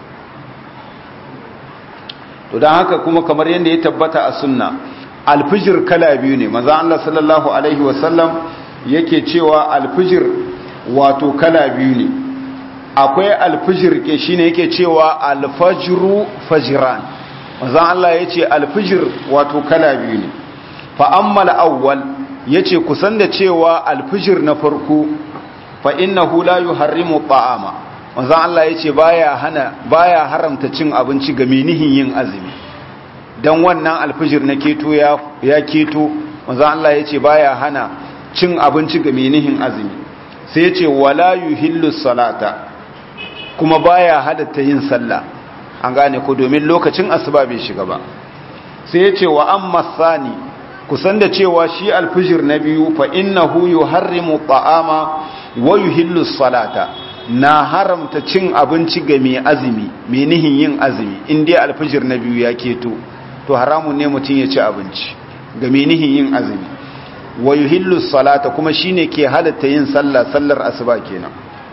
to dan haka kuma kamar yanda ya tabbata a sunna alfijir kala biyu ne maza Allah sallallahu alaihi wasallam yake cewa alfijir wato kala biyu ne akwai alfijir ke shine yake cewa alfajru fajran maza Allah yace alfijir wato kala biyu ne fa ammal awwal yace kusan da cewa alfijir na farko fa innahu la yuharrimu ta'ama maza Allah yace baya hana baya haramta cin abinci ga menihin yin azumi dan wannan alfijir na keto ya ya keto maza Allah yace baya hana cin abinci ga menihin azumi sai yace wala yuhillu salata kuma baya hadatta yin sallah an gane ko domin lokacin asuba bai shiga ba sai ya ce wa amma sani kusan da cewa shi alfijir na biyu fa innahu yuharrimu ta'ama wa yuhillu salata na haramta cin abinci ga mai azumi mai nihin yin azumi in dai alfijir na biyu ya keto to haramun ne mutum ya ci abinci ga mai nihin yin azumi wa yuhillu salata kuma shine ke halatta yin sallah sallar asuba kenan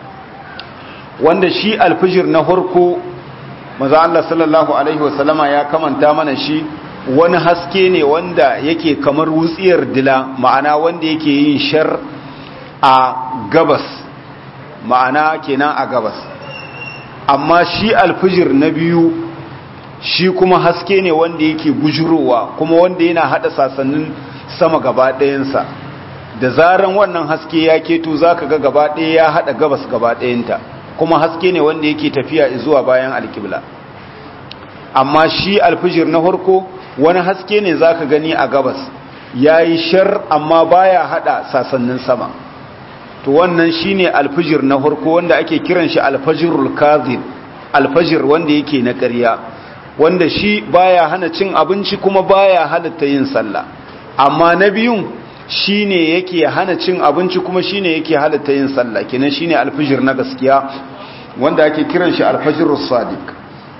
wanda shi alfijir na harko maza Allah sallallahu Alaihi wasallama ya kamanta mana shi wani haske ne wanda yake kamar wutsiyar dila ma'ana wanda yake yin shar a gabas ma'ana kenan a gabas amma shi alfijir na biyu shi kuma haske ne wanda yake bujurowa kuma wanda yana hada sasannin sama gaba ɗayansa da zaran wannan haske ya keto za ka ga gaba ɗaya ya hada gabas gaba ɗayanta kuma haske ne wanda yake tafiya zuwa bayan alkibla amma shi alfijir na harko wani haske ne zaka gani a gabas yayi shar amma baya hada sasannin sama to wannan shine alfijir na harko wanda ake kiran shi alfajirul kadhib alfajir wanda yake na ƙarya wanda shi baya hana cin abinci kuma baya halatta yin sallah amma na biyun shine yake hana cin abinci kuma shine yake halatta yin sallah kenan shine alfijir na gaskiya wanda ake kiran shi alfajirus sadiq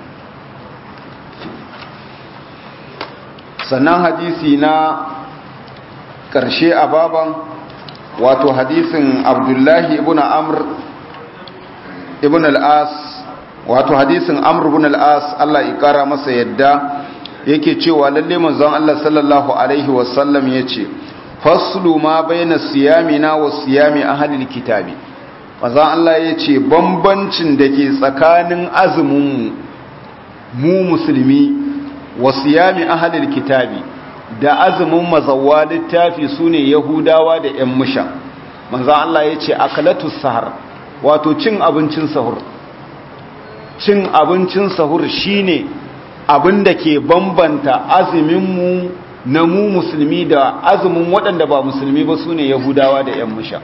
sannan hadisi na ƙarshe a baban wato hadisin abdullahi ibn amr ibn al-as wato hadisin amr ibn al-as Allah ya kara masa yadda yake cewa lalle manzon Allah sallallahu alaihi wasallam yace faslu ma baina siyamina wa siyami ahlil kitabi manzon Allah yace bambancin dake tsakanin azumin mu musulmi wa siyami ahlil kitabi da azumin mazawwa littafi sune yahudawa da ƴan musha manzon Allah yace akalatus sahar wato cin abincin sahur cin abincin sahur shine abin da ke bambanta azuminmu na mu musulmi da azumin waɗanda ba musulmi ba su ne yahudawa da 'yan musha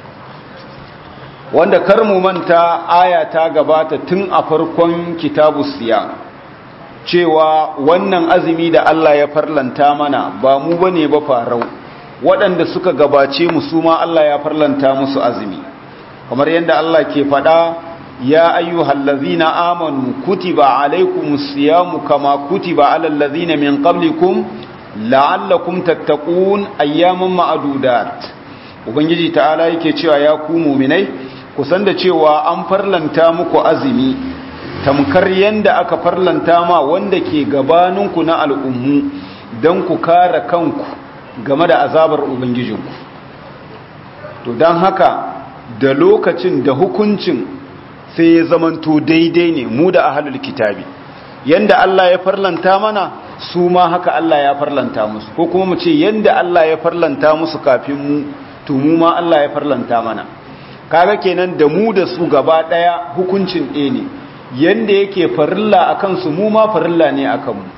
wanda kar mu manta aya ta gabata tun a farkon kitabu siya cewa wannan azumi da Allah ya farlanta mana ba mu bane ba farau waɗanda suka gabace mu su ma Allah ya farlanta musu azumi kamar yadda Allah ke faɗa يا أيها الذين آمنوا كتب عليكم الصيام كما كتب على الذين من قبلكم لعلكم تتقون أياما معدودات ubangiji ta'ala yake cewa ya ku muminai ku san da cewa an farlanta muku azumi tamkar yanda aka farlanta ma wanda ke gabaninku na al'ummu don ku kare kanku game da azabar ubangijinku to don haka da lokacin da hukuncin sai ya zamanto daidai ne mu da ahalul kitabi yanda Allah ya farlanta mana su ma haka Allah ya farlanta musu ko kuma mu ce yanda Allah ya farlanta musu kafin mu to mu ma Allah ya farlanta mana kaga kenan da mu da su gaba daya hukuncin ɗaya ne yanda yake farilla akan su mu ma farilla ne akan mu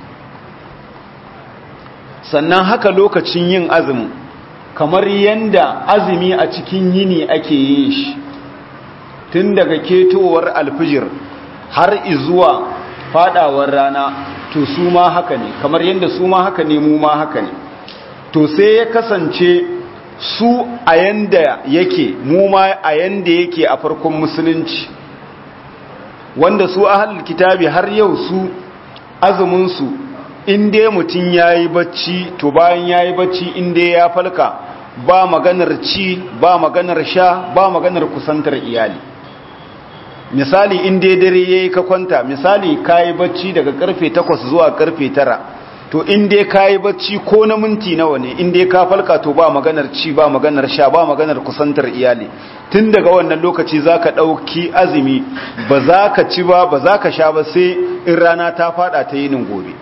sannan haka lokacin yin azumin kamar yanda azumi a cikin yini ake yin shi tun daga ketowar alfijir har izuwa fadawar rana to su ma haka ne kamar yadda su ma haka ne mu ma haka ne to sai ya kasance su a yanda yake mu ma a yanda yake a farkon musulunci wanda su ahlul kitabi har yau su azumin su in dai mutum yayi bacci to bayan yayi bacci in dai ya falka ba maganar ci ba maganar sha ba maganar kusantar iyali misali in dai dare yayi ka kwanta misali kayi bacci daga karfe 8 zuwa karfe 9 to in dai kayi bacci ko na minti nawa ne in dai ka falka to ba maganar ci ba maganar sha ba maganar kusantar iyali tun daga wannan lokaci zaka dauki azumi ba za ka ci ba ba za ka sha ba sai in rana ta fada ta yinin gobe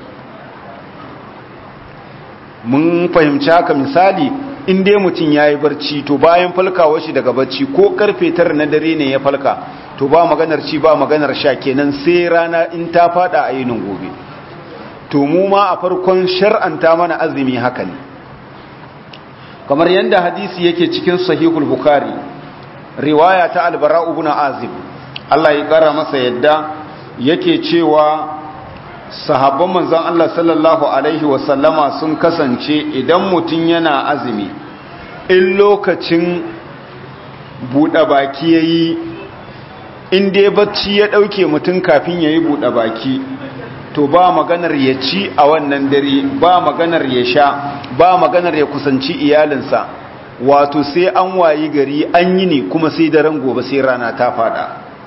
mun fahimci haka misali in dai mutum ya yi barci to bayan falkawa shi daga barci ko karfe tara na dare ne ya falka to ba maganar ci ba maganar sha kenan sai rana in ta fada a yinin gobe to mu ma a farkon shar'anta mana azumi haka ne kamar yadda hadisi yake cikin sahihul bukhari riwaya ta albara ibn azib Allah ya kara masa yadda yake cewa sahabban manzon Allah sallallahu alaihi wasallama sun kasance idan mutum yana azumi in lokacin buɗe baki yayi in dai bacci ya ɗauke mutum kafin yayi buɗe baki to ba maganar ya ci a wannan dare ba maganar ya sha ba maganar ya kusanci iyalinsa wato sai an wayi gari an yi ne kuma sai daren gobe sai rana ta fada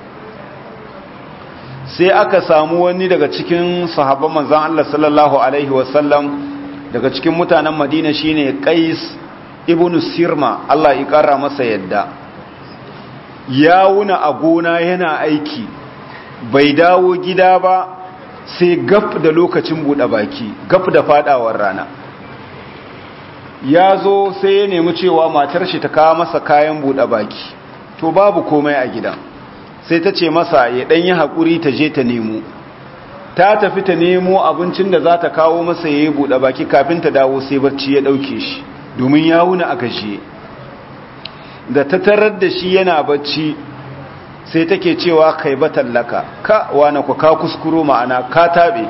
sai aka samu wani daga cikin sahabban manzan Allah sallallahu alaihi wasallam daga cikin mutanen Madina shine Qais ibn Sirma Allah ya kara masa yadda ya wuna a gona yana aiki bai dawo gida ba sai gaf da lokacin buɗe baki gaf da fadawar rana ya zo sai ya nemi cewa matar shi ta kawo masa kayan buɗe baki to babu komai a gidan sai ta ce masa ya ɗan yi haƙuri ta je ta nemo ta tafi ta nemo abincin da za ta kawo masa ya yi buɗe baki kafin ta dawo sai barci ya ɗauke shi domin ya wuna a gajiye da ta tarar da shi yana bacci sai take cewa kai ba tallaka ka wane ku ka kuskuro ma'ana ka taɓe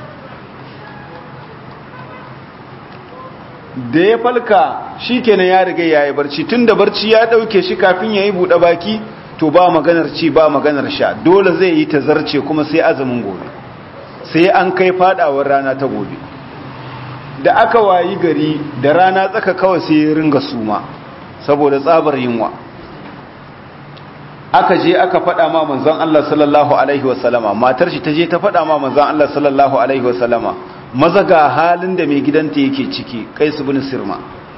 da ya falka shi kenan ya riga ya yi barci tun da barci ya ɗauke shi kafin ya yi buɗe baki to ba maganar ci ba maganar sha dole zai yi ta zarce kuma sai azumin gobe sai an kai fadawar rana ta gobe da aka wayi gari da rana tsaka kawai sai ya ringa suma saboda tsabar yunwa aka je aka fada ma manzon Allah sallallahu alaihi wasallama matar shi ta je ta fada ma manzon Allah sallallahu alaihi wasallama maza ga halin da mai gidanta yake ciki Qais ibn Sirma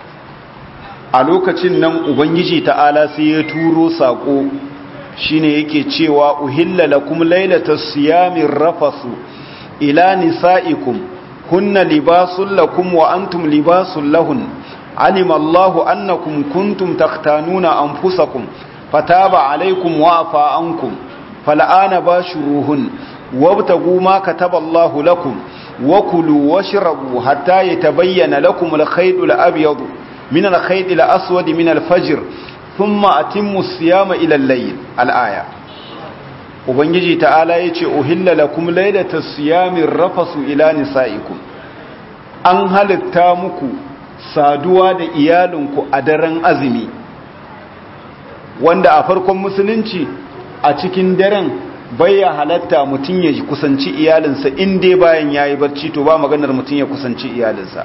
a lokacin nan ubangiji ta'ala sai ya turo sako shine yake cewa uhilla lakum lailatas siyamir rafasu ila nisaikum kunna libasul lakum wa antum libasul lahun alima Allahu annakum kuntum takhtanuna anfusakum fataba alaykum wa afa ankum fal'ana bashuruhun wabtagu ma kataba Allahu lakum wa kulu washrabu hatta yatabayyana lakum al-khayt al-abyad min al-khayt al-aswad min al-fajr thumma atimmu as-siyama ila al-layl al-aya ubangiji ta'ala yace uhilla lakum laylatas siyami rafasu ila nisaikum an halitta muku saduwa da iyalinku a daren azumi wanda a farkon musulunci a cikin daren baya halatta mutum ya kusanci iyalinsa in dai bayan yayi barci to ba maganar mutum ya kusanci iyalinsa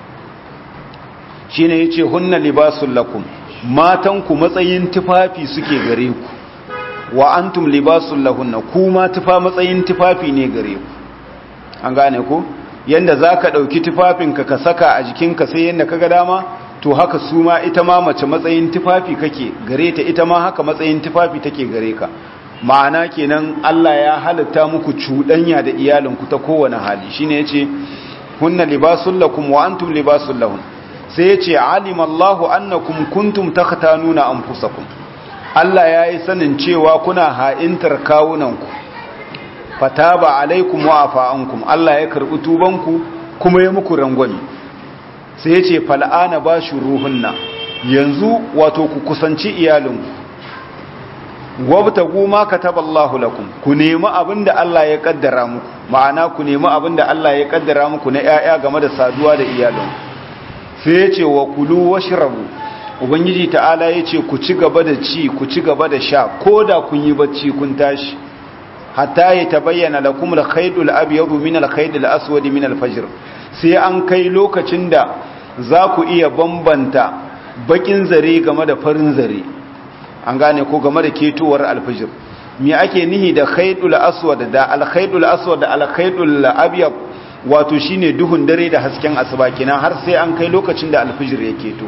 shine yace hunna libasul lakum matanku matsayin tufafi suke gare ku wa antum libasul lahunna kuma tufa matsayin tufafi ne gare ku an gane ku yanda zaka dauki tufafinka ka saka a jikinka sai yanda kaga dama to haka su ma ita ma mace matsayin tufafi kake gare ta ita ma haka matsayin tufafi take gare ka ma'ana kenan Allah ya halitta muku cuɗanya da iyalinku ta kowane hali shine yace hunna libasul lakum wa antum libasul lahun sai yace alima Allahu annakum kuntum takhtanuna anfusakum Allah ya yi sanin cewa kuna ha'intar kawunanku fataba alaikum wa afa'ankum Allah ya karɓi tubanku kuma ya muku rangwami sai ya ce fal'ana ba shi ruhunna yanzu wato ku kusanci iyalinku wabtagu ma kataballahu lakum ku nemi abinda Allah ya kaddara muku ma'ana ku nemi abinda Allah ya kaddara muku na 'ya'ya game da saduwa da iyalin sai ya ce wa kulu washrabu ubangiji ta'ala ya ce ku ci gaba da ci ku ci gaba da sha ko da kun yi bacci kun tashi hatta ya tabayyana lakum al-khaydul abyadu min al-khaydil aswadi min al-fajr sai an kai lokacin da za ku iya bambanta bakin zare game da farin zare an gane ko game da ketowar al-fajr me ake nihi da khaydul aswad da al-khaydul aswad da al-khaydul abyad wato shine duhun dare da hasken asuba kenan har sai an kai lokacin da al-fajr ya keto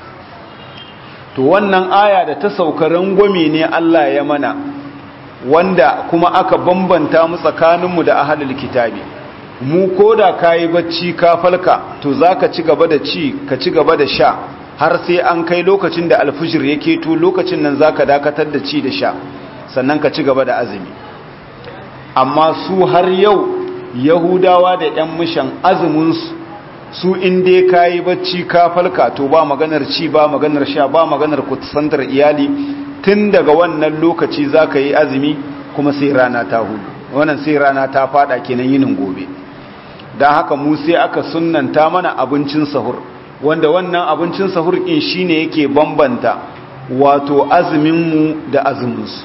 to wannan aya da ta sauka rangwame ne Allah ya mana wanda kuma aka bambanta mu tsakaninmu da ahalul kitabi mu koda kayi bacci ka falka to zaka ci gaba da ci ka ci gaba da sha har sai an kai lokacin da alfijir yake to lokacin nan zaka dakatar da ci da sha sannan ka ci gaba da azumi amma su har yau yahudawa da yan mishan azumin su su in dai kayi bacci ka falka to ba maganar ci ba maganar sha ba maganar kusantar iyali tun daga wannan lokaci za ka yi azumi kuma sai rana ta hudu wannan sai rana ta fada kenan yinin gobe don haka mu sai aka sunanta mana abincin sahur wanda wannan abincin sahur ɗin shine yake bambanta wato azuminmu da azuminsu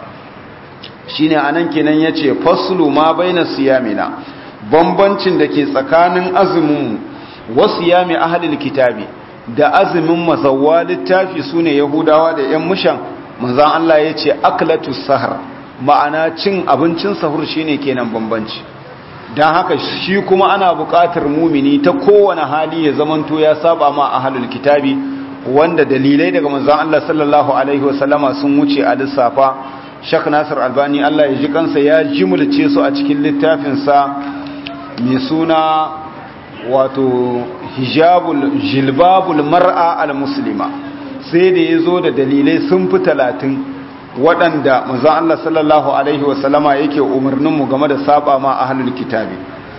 shine anan kenan ya ce fasulu ma baina siyamina bambancin da ke tsakanin azuminmu wasu yami ahalil kitabi da azumin mazawwa littafi su ne yahudawa da 'yan mushan manzan Allah ya ce aklatu sahar ma'ana cin abincin sahur shine kenan bambanci don haka shi kuma ana buƙatar mumini ta kowane hali ya zamanto ya saba ma ahalul kitabi wanda dalilai daga manzan Allah sallallahu alaihi wasallama sun wuce a lissafa shak nasir albani Allah ya ji kansa ya jimulce su a cikin littafinsa mai suna wato hijabul jilbabul mar'a al-muslima sai da ya zo da dalilai sun fi talatin waɗanda manzon Allah sallallahu alaihi wasallama yake umarninmu game da saba ma ahlul kitabi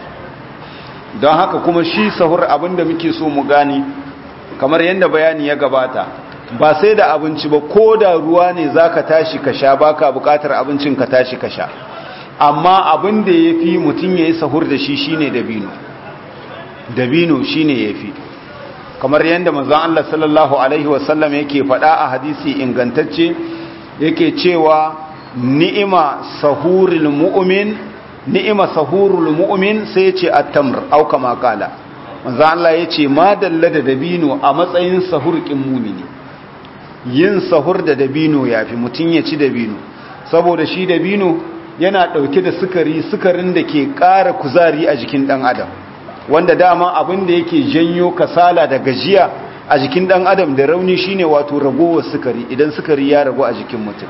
don haka kuma shi sahur abinda muke so mu gani kamar yadda bayani ya gabata ba sai da abinci ba ko da ruwa ne zaka tashi ka sha baka bukatar abincin ka tashi ka sha amma abin da yafi mutum yayi sahur da shi shine dabino dabino shine yafi kamar yadda manzon Allah sallallahu alaihi wasallam yake faɗa a hadisi ingantacce yake cewa ni'ima sahurul mu'min ni'ima sahurul mu'min sai yace at-tamr au kama kala manzon Allah yace ma dalla da dabino a matsayin sahurkin mu'mini yin sahur da dabino yafi mutun ya ci dabino saboda shi dabino yana dauke da sukari sukarin da ke ƙara kuzari a jikin dan adam wanda dama abin da yake janyo kasala da gajiya a jikin dan adam da rauni shine wato ragowar sukari idan sukari ya ragu a jikin mutum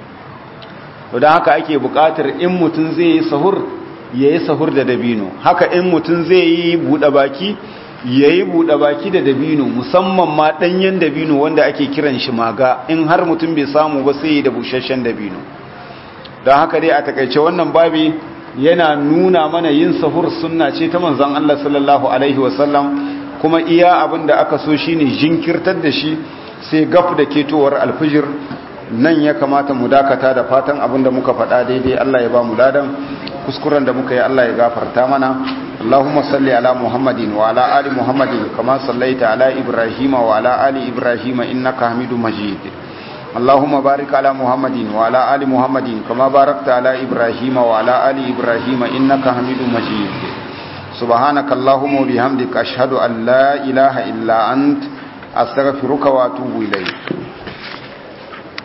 to dan haka ake buƙatar in mutum zai yi sahur yayi sahur da dabino haka in mutum zai yi buɗe baki yayi buɗe baki da dabino musamman ma ɗanyen dabino wanda ake kiran shi maga in har mutum bai samu ba sai da busasshen dabino don haka dai a takaice wannan babi yana nuna mana yin sahur sunna ce ta manzon Allah sallallahu alaihi wasallam kuma iya abin da aka so shine jinkirtar da shi sai gaf da ketowar alfijir nan ya kamata mu dakata da fatan abin da muka faɗa daidai Allah ya ba mu ladan kuskuren da muka yi Allah ya gafarta mana Allahumma salli ala Muhammadin wa ala ali Muhammadin kama sallaita ala Ibrahim wa ala ali Ibrahim innaka Hamidum Majid اللهم بارك على محمد وعلى آل محمد كما باركت على إبراهيم وعلى آل إبراهيم إنك حميد مجيد سبحانك اللهم وبحمدك أشهد أن لا إله إلا أنت أستغفرك وأتوب إليك